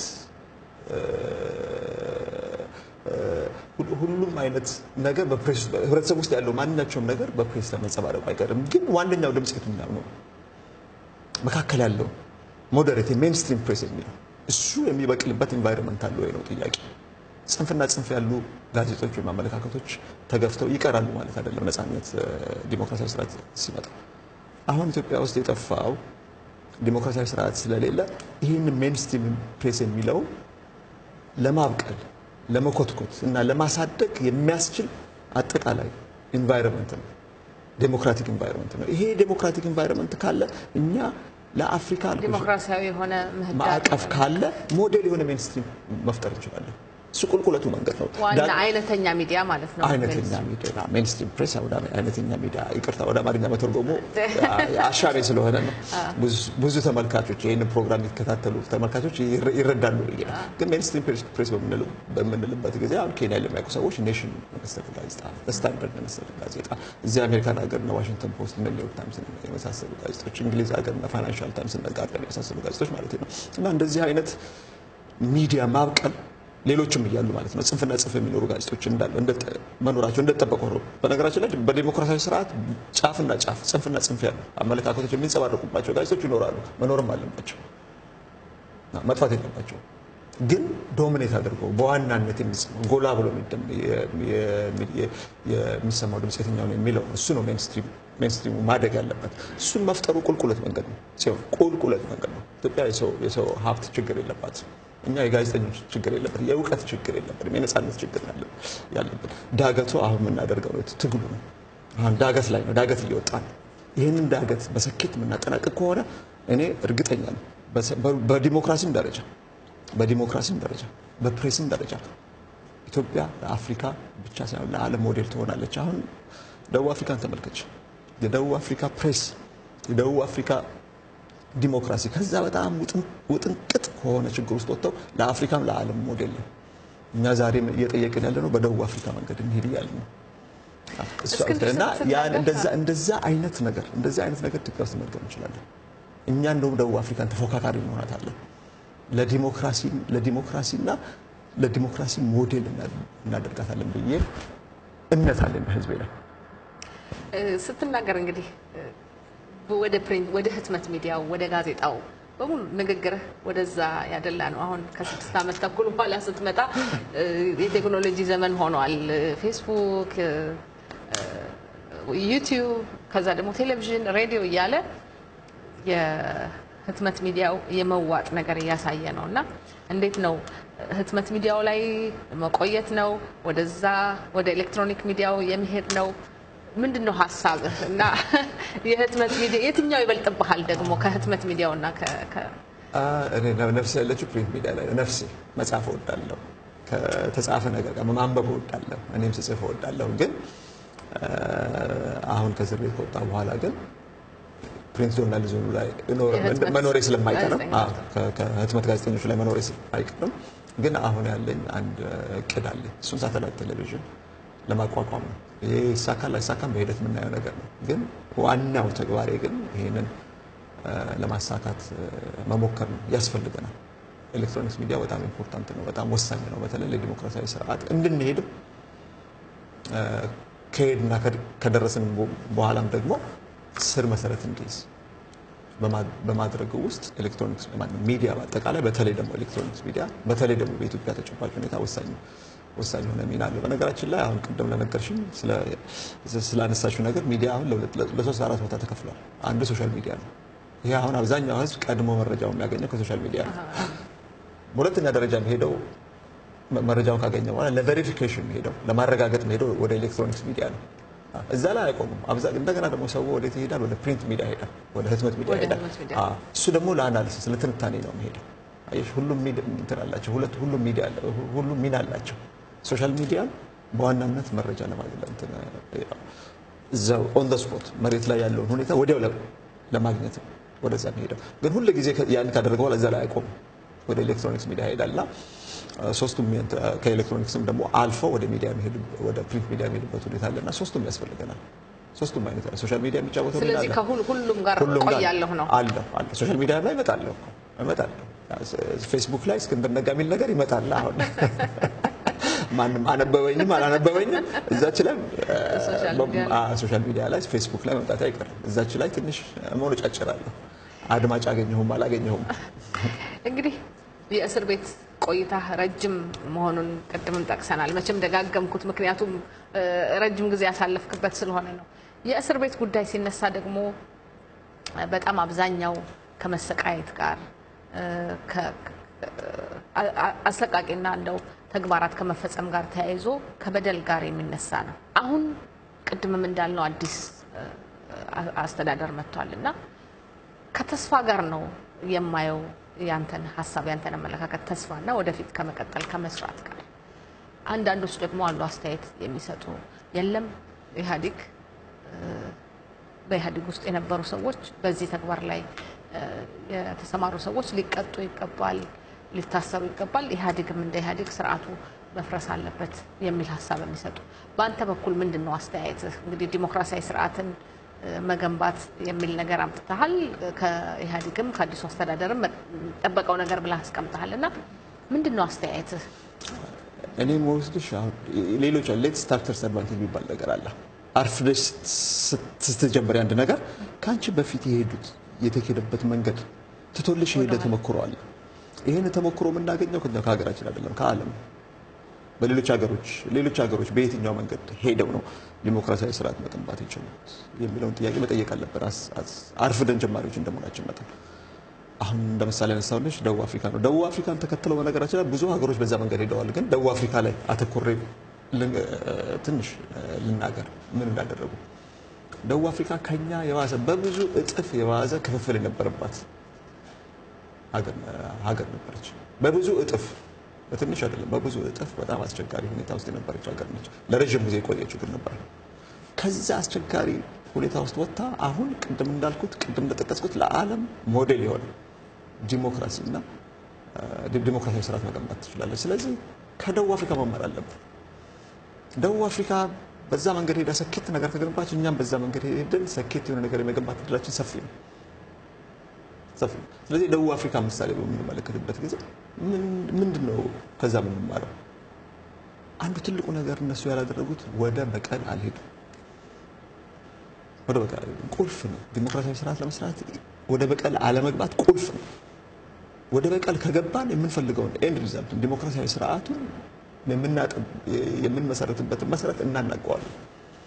ሁሉም አይነት ነገር በፕሬስ ህብረተሰብ ውስጥ ያለው ማንኛቸውም ነገር በፕሬስ ለመንጸባረቁ አይቀርም። ግን ዋነኛው ድምፅ የትኛው ነው? መካከል ያለው ሞዴሬት ሜንስትሪም ፕሬስ የሚለው እሱ የሚበቅልበት ኢንቫይሮንመንት አለ ወይ ነው ጥያቄ። ጽንፍና ጽንፍ ያሉ ጋዜጦች ወይም አመለካከቶች ተገፍተው ይቀራሉ ማለት አይደለም። ነፃነት ዲሞክራሲያዊ ስርዓት ሲመጣ አሁን ኢትዮጵያ ውስጥ የጠፋው ዲሞክራሲያዊ ስርዓት ስለሌለ ይህን ሜንስትሪም ፕሬስ የሚለው ለማብቀል ለመኮትኮት እና ለማሳደግ የሚያስችል አጠቃላይ ኢንቫይሮንመንት ነው። ዴሞክራቲክ ኢንቫይሮንመንት ነው። ይሄ ዴሞክራቲክ ኢንቫይሮንመንት ካለ እኛ ለአፍሪካ ዲሞክራሲያዊ የሆነ ምህዳር ማዕቀፍ ካለ ሞዴል የሆነ ሜንስትሪም መፍጠር እንችላለን። እሱ ቁልቁለቱ መንገድ ነው። ዋና አይነተኛ ሚዲያ ማለት ነው። አይነተኛ ሚዲያ ሜንስትሪም ፕሬስ ወደ አይነተኛ ሚዲያ ይቅርታ፣ ወደ አማርኛ መተርጎሙ አሻሚ ስለሆነ ነው። ብዙ ተመልካቾች ይህንን ፕሮግራም የሚከታተሉ ተመልካቾች ይረዳሉ ብዬ ነው። ግን ሜንስትሪም ፕሬስ በምንልበት ጊዜ አሁን ኬንያ ለሚያውቁ ሰዎች ኔሽን መሰል ጋዜጣ፣ ስታንዳርድ መሰል ጋዜጣ እዚህ አሜሪካን ሀገር እና ዋሽንግተን ፖስት እና ኒውዮርክ ታይምስ የመሳሰሉ ጋዜጦች፣ እንግሊዝ ሀገር እና ፋይናንሻል ታይምስ እና ጋርዲያን የመሳሰሉ ጋዜጦች ማለት ነው እና እንደዚህ አይነት ሚዲያ ማብቀል ሌሎችም እያሉ ማለት ነው። ጽንፍና ጽንፍ የሚኖሩ ጋዜጦች እንዳለ መኖራቸው እንደተጠበቁ ነው። በነገራችን ላይ በዲሞክራሲያዊ ስርዓት ጫፍና ጫፍ ጽንፍና ጽንፍ ያሉ አመለካከቶች የሚንጸባረቁባቸው ጋዜጦች ይኖራሉ፣ መኖርም አለባቸው፣ መጥፋት የለባቸው። ግን ዶሚኔት አድርገው በዋናነት ጎላ ብሎ የሚሰማው ድምፅ የትኛው ነው የሚለው እሱ ነው ሜንስትሪሙ ማደግ ያለበት። እሱን መፍጠሩ ቁልቁለት መንገድ ነው ሲሆን ቁልቁለት መንገድ ነው። ኢትዮጵያ የሰው ሀብት ችግር የለባት። እኛ የጋዜጠኞች ችግር የለበት፣ የእውቀት ችግር የለበትም፣ የነፃነት ችግር ያለበት። ዳገቱ አሁን የምናደርገው ትግሉ ነው። አሁን ዳገት ላይ ነው፣ ዳገት እየወጣ ነው። ይህንን ዳገት በስኬት የምናጠናቅቅ ከሆነ እኔ እርግጠኛ ነው በዲሞክራሲም ደረጃ በዲሞክራሲም ደረጃ በፕሬስም ደረጃ ኢትዮጵያ ለአፍሪካ ብቻ ሳይሆን ለዓለም ሞዴል ትሆናለች። አሁን ደቡብ አፍሪካን ተመልከች። የደቡብ አፍሪካ ፕሬስ፣ የደቡብ አፍሪካ ዲሞክራሲ ከዛ በጣም ውጥንቅጥ ከሆነ ችግር ውስጥ ወጥተው ለአፍሪካም ለዓለም ሞዴል ነው። እኛ ዛሬም እየጠየቅን ያለ ነው በደቡብ አፍሪካ መንገድ እንሄድ እያለ ነው እና እንደዛ አይነት ነገር እንደዛ አይነት ነገር ኢትዮጵያ ውስጥ መድገም እንችላለን። እኛ እንደውም ደቡብ አፍሪካን ተፎካካሪ እንሆናታለን። ለዲሞክራሲና ለዲሞክራሲ ሞዴል እናደርጋታለን ብዬ እምነት አለኝ በህዝቤ ላይ። ስትናገር እንግዲህ ወደ ፕሪንት ወደ ህትመት ሚዲያው ወደ ጋዜጣው በሙሉ ንግግርህ ወደዛ ያደላ ነው። አሁን ከስድስት ዓመት ተኩል በኋላ ስትመጣ የቴክኖሎጂ ዘመን ሆኗል። ፌስቡክ፣ ዩቲዩብ፣ ከዛ ደግሞ ቴሌቪዥን፣ ሬዲዮ እያለ የህትመት ሚዲያው የመዋጥ ነገር እያሳየ ነው እና እንዴት ነው ህትመት ሚዲያው ላይ መቆየት ነው? ወደዛ ወደ ኤሌክትሮኒክ ሚዲያው የሚሄድ ነው? ምንድን ነው ሀሳብህ? እና የህትመት ሚዲያ የትኛው ይበልጥብሃል ደግሞ ከህትመት ሚዲያው እና እኔ ነፍሴ ያለችው ፕሪንት ሚዲያ ላይ ነፍሴ መጻፍ እወዳለሁ። ከተጻፈ ነገር ጋር ማንበብ እወዳለሁ። እኔም ስጽፍ እወዳለሁ። ግን አሁን ከእስር ቤት ከወጣ በኋላ ግን ፕሪንት ጆርናሊዝሙ ላይ መኖሬ ስለማይቀርም ከህትመት ጋዜጠኞች ላይ መኖሬ ስለማይቀርም ግን አሁን ያለኝ አንድ እቅድ አለኝ። እሱን ሳተላይት ቴሌቪዥን ለማቋቋም ነው። ይሄ ይሳካል አይሳካም በሂደት የምናየው ነገር ነው። ግን ዋናው ተግባሬ ግን ይህንን ለማሳካት መሞከር ነው፣ ያስፈልገናል። ኤሌክትሮኒክስ ሚዲያ በጣም ኢምፖርታንት ነው፣ በጣም ወሳኝ ነው። በተለይ ለዲሞክራሲያዊ ስርዓት እንድንሄድም ከሄድና ከደረስን በኋላም ደግሞ ስር መሰረት እንዲይዝ በማድረግ ውስጥ ኤሌክትሮኒክስ ሚዲያ በአጠቃላይ በተለይ ደግሞ ኤሌክትሮኒክስ ሚዲያ በተለይ ደግሞ በኢትዮጵያ ተጨባጭ ሁኔታ ወሳኝ ወሳኝ የሆነ ሚና አለው። በነገራችን ላይ አሁን ቅድም ለነገርሽኝ ስላነሳሽው ነገር ሚዲያ አሁን ለሶስት አራት ቦታ ተከፍሏል። አንዱ ሶሻል ሚዲያ ነው። ይሄ አሁን አብዛኛው ሕዝብ ቀድሞ መረጃው የሚያገኘው ከሶሻል ሚዲያ ነው። በሁለተኛ ደረጃ የሚሄደው መረጃውን ካገኘ በኋላ ለቬሪፊኬሽን ሄደው ለማረጋገጥ ሄደው ወደ ኤሌክትሮኒክስ ሚዲያ ነው። እዛ ላይ አይቆሙም። እንደገና ደግሞ ሰው ወዴት ይሄዳል? ወደ ፕሪንት ሚዲያ ይሄዳል፣ ወደ ህትመት ሚዲያ ይሄዳል። እሱ ደግሞ ለአናሊሲስ ለትንታኔ ነው የሚሄደው። አየሽ፣ ሁሉም እንትን አላቸው፣ ሁሉም ሚዲያ ሁሉም ሚና አላቸው። ሶሻል ሚዲያ በዋናነት መረጃ ለማግኘት እዛው ኦን ዘ ስፖት መሬት ላይ ያለውን ሁኔታ ወዲያው ለማግኘት ወደዛ የሚሄደው ግን ሁሉ ጊዜ ያን ካደረገ በኋላ እዛ ላይ አይቆምም፣ ወደ ኤሌክትሮኒክስ ሚዲያ ይሄዳልና ሶስቱም ከኤሌክትሮኒክስም ደግሞ አልፈው ወደ ሚዲያ ወደ ፕሪንት ሚዲያ የሚሄድበት ሁኔታ አለና ሶስቱም ያስፈልገናል። ሶስቱም አይነት ሶሻል ሚዲያ የሚጫወተው ስለዚህ ከሁሉም ጋር ቆያለሁ ነው አለሁ አለሁ ሶሻል ሚዲያ ላይ እመጣለሁ እመጣለሁ ፌስቡክ ላይ እስክንድር ነጋ የሚል ነገር ይመጣል። አሁን ማንም አነበበኝም አላነበበኝም እዛች ላይ ሶሻል ሚዲያ ላይ ፌስቡክ ላይ መምጣት አይቀርም። እዛች ላይ ትንሽ መሆንጫጭራለሁ። አድማጭ አገኘሁም አላገኘሁም። እንግዲህ የእስር ቤት ቆይታ ረጅም መሆኑን ቅድምም ጠቅሰናል። መቼም ደጋገምኩት፣ ምክንያቱም ረጅም ጊዜ ያሳለፍክበት ስለሆነ ነው። የእስር ቤት ጉዳይ ሲነሳ ደግሞ በጣም አብዛኛው ከመሰቃየት ጋር አሰቃቂና እንደው ተግባራት ከመፈጸም ጋር ተያይዞ ከበደል ጋር የሚነሳ ነው። አሁን ቅድምም እንዳልነው አዲስ አስተዳደር መጥቷል እና ከተስፋ ጋር ነው የማየው ያንተን ሀሳብ ያንተን አመለካከት ተስፋና ወደፊት ከመቀጠል ከመስራት ጋር። አንዳንዶች ደግሞ አሉ አስተያየት የሚሰጡ የለም ኢህአዴግ በኢህአዴግ ውስጥ የነበሩ ሰዎች በዚህ ተግባር ላይ የተሰማሩ ሰዎች ሊቀጡ ይገባል፣ ሊታሰሩ ይገባል፣ ኢህአዴግም እንደ ኢህአዴግ ስርዓቱ መፍረስ አለበት የሚል ሀሳብ የሚሰጡ በአንተ በኩል ምንድን ነው አስተያየትህ? እንግዲህ ዲሞክራሲያዊ ስርዓትን መገንባት የሚል ነገር አምጥተሃል። ከኢህአዴግም ከአዲሱ አስተዳደርም ጠበቀው ነገር ብለህ አስቀምጠሃል እና ምንድን ነው አስተያየትህ? እኔ መወስድሽ አሁን ሌሎች ሌት ስታርተር አድቫንቴጅ የሚባል ነገር አለ። አርፍደሽ ስትጀምሪ አንድ ነገር ከአንቺ በፊት የሄዱት የተሄደበት መንገድ ትቶልሽ የሄደ ተሞክሮ አለ። ይህን ተሞክሮ የምናገኘው ከሀገራችን አይደለም ከዓለም በሌሎች ሀገሮች ሌሎች ሀገሮች በየትኛው መንገድ ሄደው ነው ዲሞክራሲያዊ ስርዓት መገንባት የቻሉት የሚለውን ጥያቄ መጠየቅ አለብን። አርፍደን ጀማሪዎች እንደመሆናችን መጠን አሁን እንደ ምሳሌ ያነሳሁልሽ ደቡብ አፍሪካ ነው። ደቡብ አፍሪካን ተከትለው በነገራችን ላይ ብዙ ሀገሮች በዛ መንገድ ሄደዋል። ግን ደቡብ አፍሪካ ላይ አተኩሬ ትንሽ ልናገር ምን እንዳደረጉ። ደቡብ አፍሪካ ከኛ የባሰ በብዙ እጥፍ የባሰ ክፍፍል የነበረባት ሀገር ነበረች። በብዙ እጥፍ በትንሽ አይደለም፣ በብዙ እጥፍ በጣም አስቸጋሪ ሁኔታ ውስጥ የነበረች ሀገር ነች። ለረዥም ጊዜ የቆየ ችግር ነበር። ከዛ አስቸጋሪ ሁኔታ ውስጥ ወጥታ አሁን ቅድም እንዳልኩት ቅድም እንደጠቀስኩት ለዓለም ሞዴል የሆነ ዲሞክራሲ እና ዲሞክራሲያዊ ስርዓት መገንባት ትችላለች። ስለዚህ ከደቡብ አፍሪካ መማር አለብን። ደቡብ አፍሪካ በዛ መንገድ ሄዳ ሰኬት ነገር ከገነባች እኛም በዛ መንገድ ሄደን ሰኬት የሆነ ነገር የመገንባት እድላችን ሰፊ ነው ሰፊ ነው። ስለዚህ ደቡብ አፍሪካ ምሳሌ በምንመለከትበት ጊዜ ምንድን ነው ከዛ የምንማረው? አንዱ ትልቁ ነገር እነሱ ያላደረጉት ወደ በቀል አልሄዱም። ወደ በቀል አልሄዱም። ቁልፍ ነው። ዲሞክራሲያዊ ስርዓት ለመስራት ወደ በቀል አለመግባት ቁልፍ ነው። ወደ በቀል ከገባን የምንፈልገውን ኤንድ ሪዛልት ዲሞክራሲያዊ ስርዓቱን የምንመሰረትበትን መሰረት እናናቀዋለን።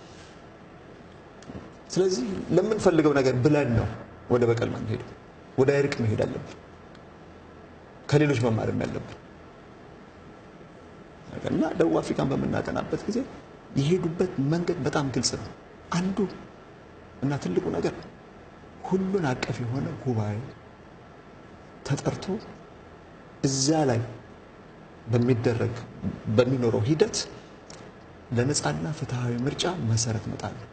ስለዚህ ለምንፈልገው ነገር ብለን ነው ወደ በቀል ማንሄደው። ወደ እርቅ መሄድ አለብን። ከሌሎች መማርም ያለብን እና ደቡብ አፍሪካን በምናጠናበት ጊዜ የሄዱበት መንገድ በጣም ግልጽ ነው። አንዱ እና ትልቁ ነገር ሁሉን አቀፍ የሆነ ጉባኤ ተጠርቶ እዛ ላይ በሚደረግ በሚኖረው ሂደት ለነፃና ፍትሐዊ ምርጫ መሰረት መጣል ነው።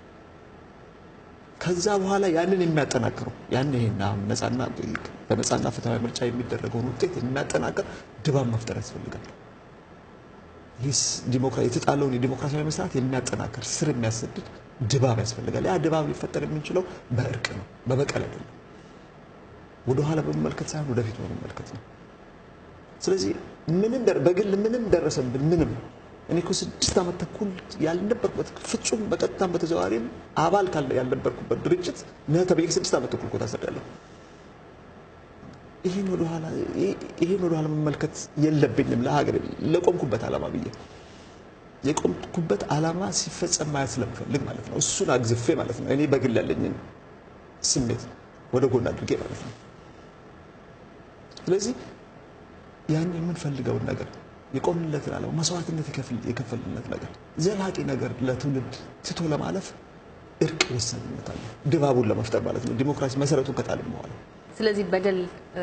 ከዛ በኋላ ያንን የሚያጠናክረው ያን ይሄን አሁን ነፃና በነፃና ፍትሐዊ ምርጫ የሚደረገውን ውጤት የሚያጠናክር ድባብ መፍጠር ያስፈልጋል። ይህ የተጣለውን የዲሞክራሲያዊ መስራት የሚያጠናክር ስር የሚያሰድድ ድባብ ያስፈልጋል። ያ ድባብ ሊፈጠር የምንችለው በእርቅ ነው፣ በበቀል አይደለም። ወደኋላ በመመልከት ሳይሆን ወደፊት በመመልከት ነው። ስለዚህ ምንም በግል ምንም ደረሰብን ምንም እኔ እኮ ስድስት ዓመት ተኩል ያልነበርኩበት ፍጹም በቀጥታም በተዘዋዋሪም አባል ያልነበርኩበት ድርጅት ነህ ተብዬ ስድስት ዓመት ተኩል እኮ ታስሬያለሁ። ይህን ወደኋላ ይህን ወደኋላ መመልከት የለብኝም። ለሀገር ለቆምኩበት ዓላማ ብዬ የቆምኩበት ዓላማ ሲፈጸም ማየት ስለምፈልግ ማለት ነው። እሱን አግዝፌ ማለት ነው። እኔ በግል ያለኝን ስሜት ወደ ጎን አድርጌ ማለት ነው። ስለዚህ ያን የምንፈልገውን ነገር የቆምንለትን ዓላማ መስዋዕትነት የከፈልነት ነገር ዘላቂ ነገር ለትውልድ ትቶ ለማለፍ እርቅ ወሳኝነት አለ። ድባቡን ለመፍጠር ማለት ነው። ዲሞክራሲ መሰረቱን ከጣልን በኋላ ስለዚህ በደል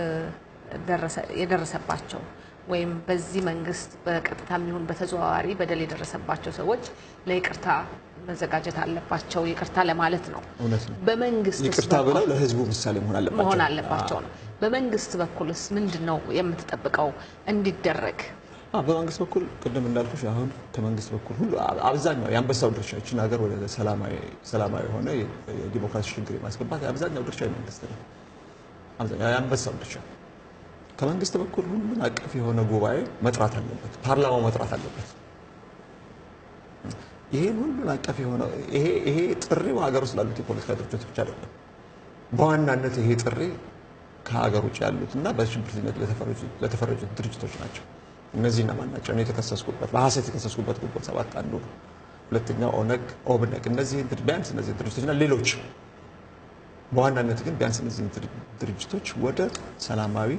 የደረሰባቸው ወይም በዚህ መንግስት በቀጥታ የሚሆን በተዘዋዋሪ በደል የደረሰባቸው ሰዎች ለይቅርታ መዘጋጀት አለባቸው። ይቅርታ ለማለት ነው። እውነት ነው። በመንግስት ይቅርታ ብለው ለህዝቡ ምሳሌ መሆን አለባቸው መሆን አለባቸው ነው። በመንግስት በኩልስ ምንድን ነው የምትጠብቀው እንዲደረግ? በመንግስት በኩል ቅድም እንዳልኩሽ አሁን ከመንግስት በኩል ሁሉ አብዛኛው የአንበሳው ድርሻ ይችን ሀገር ወደ ሰላማዊ የሆነ የዲሞክራሲ ሽግግር የማስገባት አብዛኛው ድርሻ የመንግስት ነው። አብዛኛው የአንበሳው ድርሻ ከመንግስት በኩል ሁሉን አቀፍ የሆነ ጉባኤ መጥራት አለበት፣ ፓርላማው መጥራት አለበት። ይሄን ሁሉን አቀፍ የሆነ ይሄ ጥሪው ሀገር ውስጥ ላሉት የፖለቲካ ድርጅቶች ብቻ አይደለም። በዋናነት ይሄ ጥሪ ከሀገር ውጭ ያሉት እና በሽብርተኝነት ለተፈረጁት ድርጅቶች ናቸው። እነዚህ እነማን ናቸው? እኔ የተከሰስኩበት በሀሰት የተከሰስኩበት ግንቦት ሰባት አንዱ ነው። ሁለተኛው ኦነግ፣ ኦብነግ እነዚህ ቢያንስ እነዚህ ድርጅቶችና ሌሎች በዋናነት ግን ቢያንስ እነዚህ ድርጅቶች ወደ ሰላማዊ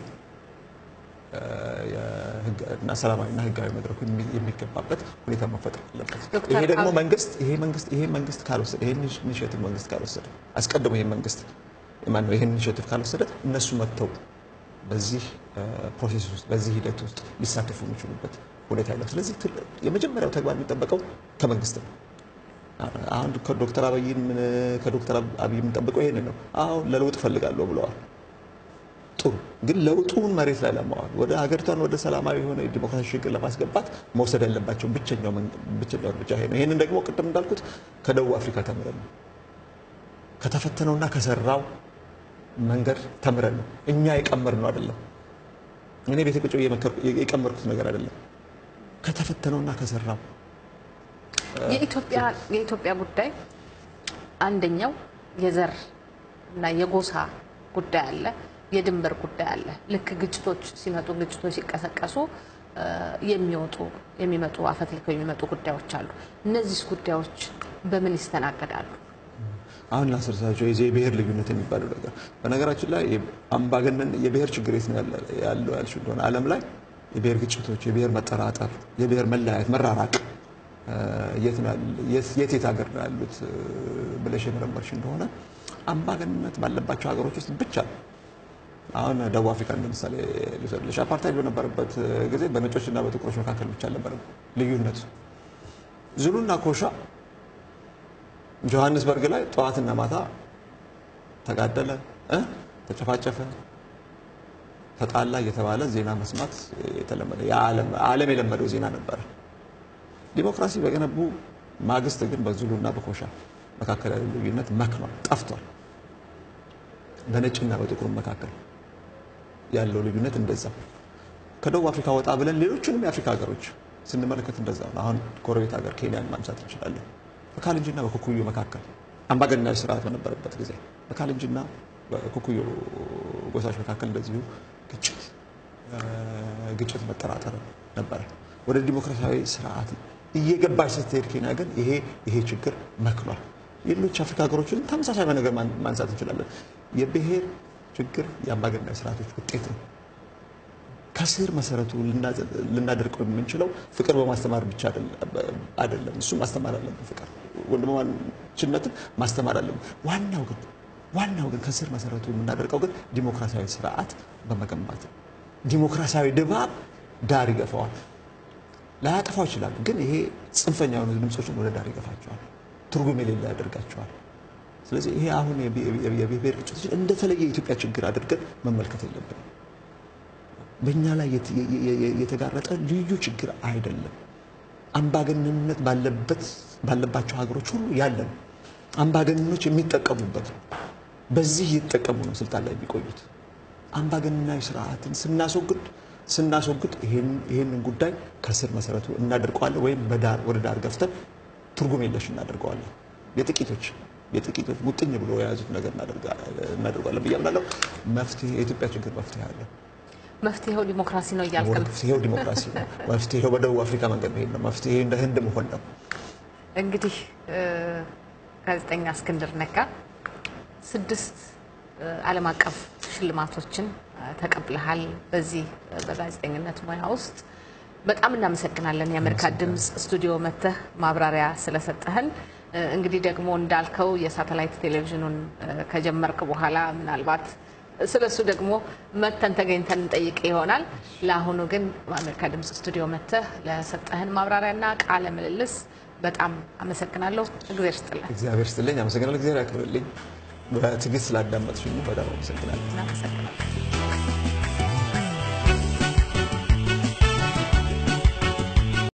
እና ሰላማዊና ህጋዊ መድረኩ የሚገባበት ሁኔታ መፈጠር አለበት። ይሄ ደግሞ መንግስት ይሄ መንግስት ይሄ መንግስት ካልወሰደ ይሄን ኢኒሼቲቭ መንግስት ካልወሰደ አስቀድሞ ይሄ መንግስት ማነው ይሄን ኢኒሼቲቭ ካልወሰደ እነሱ መጥተው በዚህ ፕሮሴስ ውስጥ በዚህ ሂደት ውስጥ ሊሳተፉ የሚችሉበት ሁኔታ የለም። ስለዚህ የመጀመሪያው ተግባር የሚጠበቀው ከመንግስት ነው። አሁን ከዶክተር አብይን ከዶክተር አብይ የምንጠብቀው ይሄንን ነው። አሁን ለለውጥ እፈልጋለሁ ብለዋል። ጥሩ ግን ለውጡን መሬት ላይ ለማዋል ወደ ሀገሪቷን ወደ ሰላማዊ የሆነ የዲሞክራሲ ሽግግር ለማስገባት መውሰድ ያለባቸው ብቸኛው ብቸኛው እርምጃ ይሄ ነው። ይህንን ደግሞ ቅድም እንዳልኩት ከደቡብ አፍሪካ ተምረን ነው ከተፈተነውና ከሰራው መንገድ ተምረን ነው። እኛ የቀመርነው አይደለም። እኔ ቤተ ቁጭ የቀመርኩት ነገር አይደለም። ከተፈተነውና ከሰራው የኢትዮጵያ ጉዳይ አንደኛው የዘር እና የጎሳ ጉዳይ አለ። የድንበር ጉዳይ አለ። ልክ ግጭቶች ሲመጡ ግጭቶች ሲቀሰቀሱ እ፣ የሚወጡ የሚመጡ አፈትልከው የሚመጡ ጉዳዮች አሉ። እነዚህ ጉዳዮች በምን ይስተናገዳሉ? አሁን ላስረሳቸው የዚህ የብሔር ልዩነት የሚባለው ነገር በነገራችን ላይ አምባገነን የብሔር ችግር የት ነው ያለ- ያለው ያልሽ እንደሆነ ዓለም ላይ የብሔር ግጭቶች፣ የብሔር መጠራጠር፣ የብሔር መለያየት፣ መራራቅ እ፣ የት ነው ያለ- የት የት የት ሀገር ነው ያሉት እ፣ ብለሽ የመረመርሽ እንደሆነ አምባገነንነት ባለባቸው ሀገሮች ውስጥ ብቻ ነው። አሁን ደቡብ አፍሪካ እንደ ምሳሌ ልውሰድልሽ። አፓርታይድ በነበረበት ጊዜ በነጮችና በጥቁሮች መካከል ብቻ አልነበረም ልዩነቱ። ዙሉና ኮሻ ጆሀንስበርግ ላይ ጠዋትና ማታ ተጋደለ እ ተጨፋጨፈ፣ ተጣላ እየተባለ ዜና መስማት የተለመደ የዓለም ዓለም የለመደው ዜና ነበረ። ዲሞክራሲ በገነቡ ማግስት ግን በዙሉና በኮሻ መካከል ያለው ልዩነት መክኗል፣ ጠፍቷል። በነጭና በጥቁር መካከል ያለው ልዩነት እንደዛ። ከደቡብ አፍሪካ ወጣ ብለን ሌሎቹንም የአፍሪካ ሀገሮች ስንመለከት እንደዛ ነው። አሁን ጎረቤት ሀገር ኬንያን ማንሳት እንችላለን። በካልንጂና በኩኩዮ መካከል አምባገነናዊ ስርዓት በነበረበት ጊዜ በካልንጂና በኩኩዮ ጎሳዎች መካከል እንደዚሁ ግጭት ግጭት መጠራጠር ነበረ። ወደ ዲሞክራሲያዊ ስርዓት እየገባች ስትሄድ ኬንያ ግን ይሄ ይሄ ችግር መክሏል። ሌሎች አፍሪካ ሀገሮችን ተመሳሳይ ነገር ማን- ማንሳት እንችላለን። የብሔር ችግር የአምባገነናዊ ስርዓቶች ውጤት ነው። ከስር መሰረቱ ልናዘ- ልናደርቀው የምንችለው ፍቅር በማስተማር ብቻ አይደለም- አይደለም። እሱ ማስተማር አለብን። ፍቅር ወንድማማችነትን ማስተማር አለብን። ዋናው ግን ዋናው ግን ከስር መሰረቱ የምናደርቀው ግን ዲሞክራሲያዊ ስርዓት በመገንባት ነው። ዲሞክራሲያዊ ድባብ ዳር ይገፋዋል። ላያጠፋው ይችላል፣ ግን ይሄ ጽንፈኛ የሆኑ ድምፆችን ወደ ዳር ይገፋቸዋል፣ ትርጉም የሌለ ያደርጋቸዋል። ስለዚህ ይሄ አሁን የብሔር ግጭቶችን እንደተለየ የኢትዮጵያ ችግር አድርገን መመልከት የለብንም። በእኛ ላይ የት- የ- የ- የ- የተጋረጠ ልዩ ችግር አይደለም። አምባገነንነት ባለበት ባለባቸው ሀገሮች ሁሉ ያለ ነው። አምባገነኖች የሚጠቀሙበት ነው። በዚህ እየተጠቀሙ ነው ስልጣን ላይ የሚቆዩት። አምባገነናዊ ስርዓትን ስናስወግድ ስናስወግድ ይሄን- ይሄንን ጉዳይ ከስር መሰረቱ እናደርቀዋለን ወይም በዳር ወደ ዳር ገፍተን ትርጉም የለሽ እናደርገዋለን። የጥቂቶች የጥቂቶች ሙጥኝ ብሎ የያዙት ነገር እናደርጋ- እናደርገዋለን ብዬ አምናለሁ። መፍትሄ የኢትዮጵያ ችግር መፍትሄ አለ። መፍትሄው ዲሞክራሲ ነው እያልክ ነው። መፍትሄው ዲሞክራሲ ነው። መፍትሄው በደቡብ አፍሪካ መንገድ መሄድ ነው። መፍትሄ እንደ ህንድ መሆን ነው። እንግዲህ እ፣ ጋዜጠኛ እስክንድር ነጋ ስድስት እ፣ ዓለም አቀፍ ሽልማቶችን እ፣ ተቀብለሃል። በዚህ እ፣ በጋዜጠኝነት ሙያ ውስጥ በጣም እናመሰግናለን። የአሜሪካ ድምፅ ስቱዲዮ መጥተህ ማብራሪያ ስለሰጠህን እ፣ እንግዲህ ደግሞ እንዳልከው የሳተላይት ቴሌቪዥኑን እ፣ ከጀመርክ በኋላ ምናልባት ስለሱ ደግሞ መተን ተገኝተን እንጠይቅ ይሆናል። ለአሁኑ ግን በአሜሪካ ድምፅ ስቱዲዮ መጥተህ ለሰጠህን ማብራሪያና ቃለ ምልልስ በጣም አመሰግናለሁ። እግዜር ስጥልን። እግዚአብሔር ስትልኝ አመሰግናለሁ። እግዚአብሔር ያክብርልኝ። በትዕግስት ስላዳመጥሽኝ በጣም አመሰግናለሁ። እናመሰግናለን።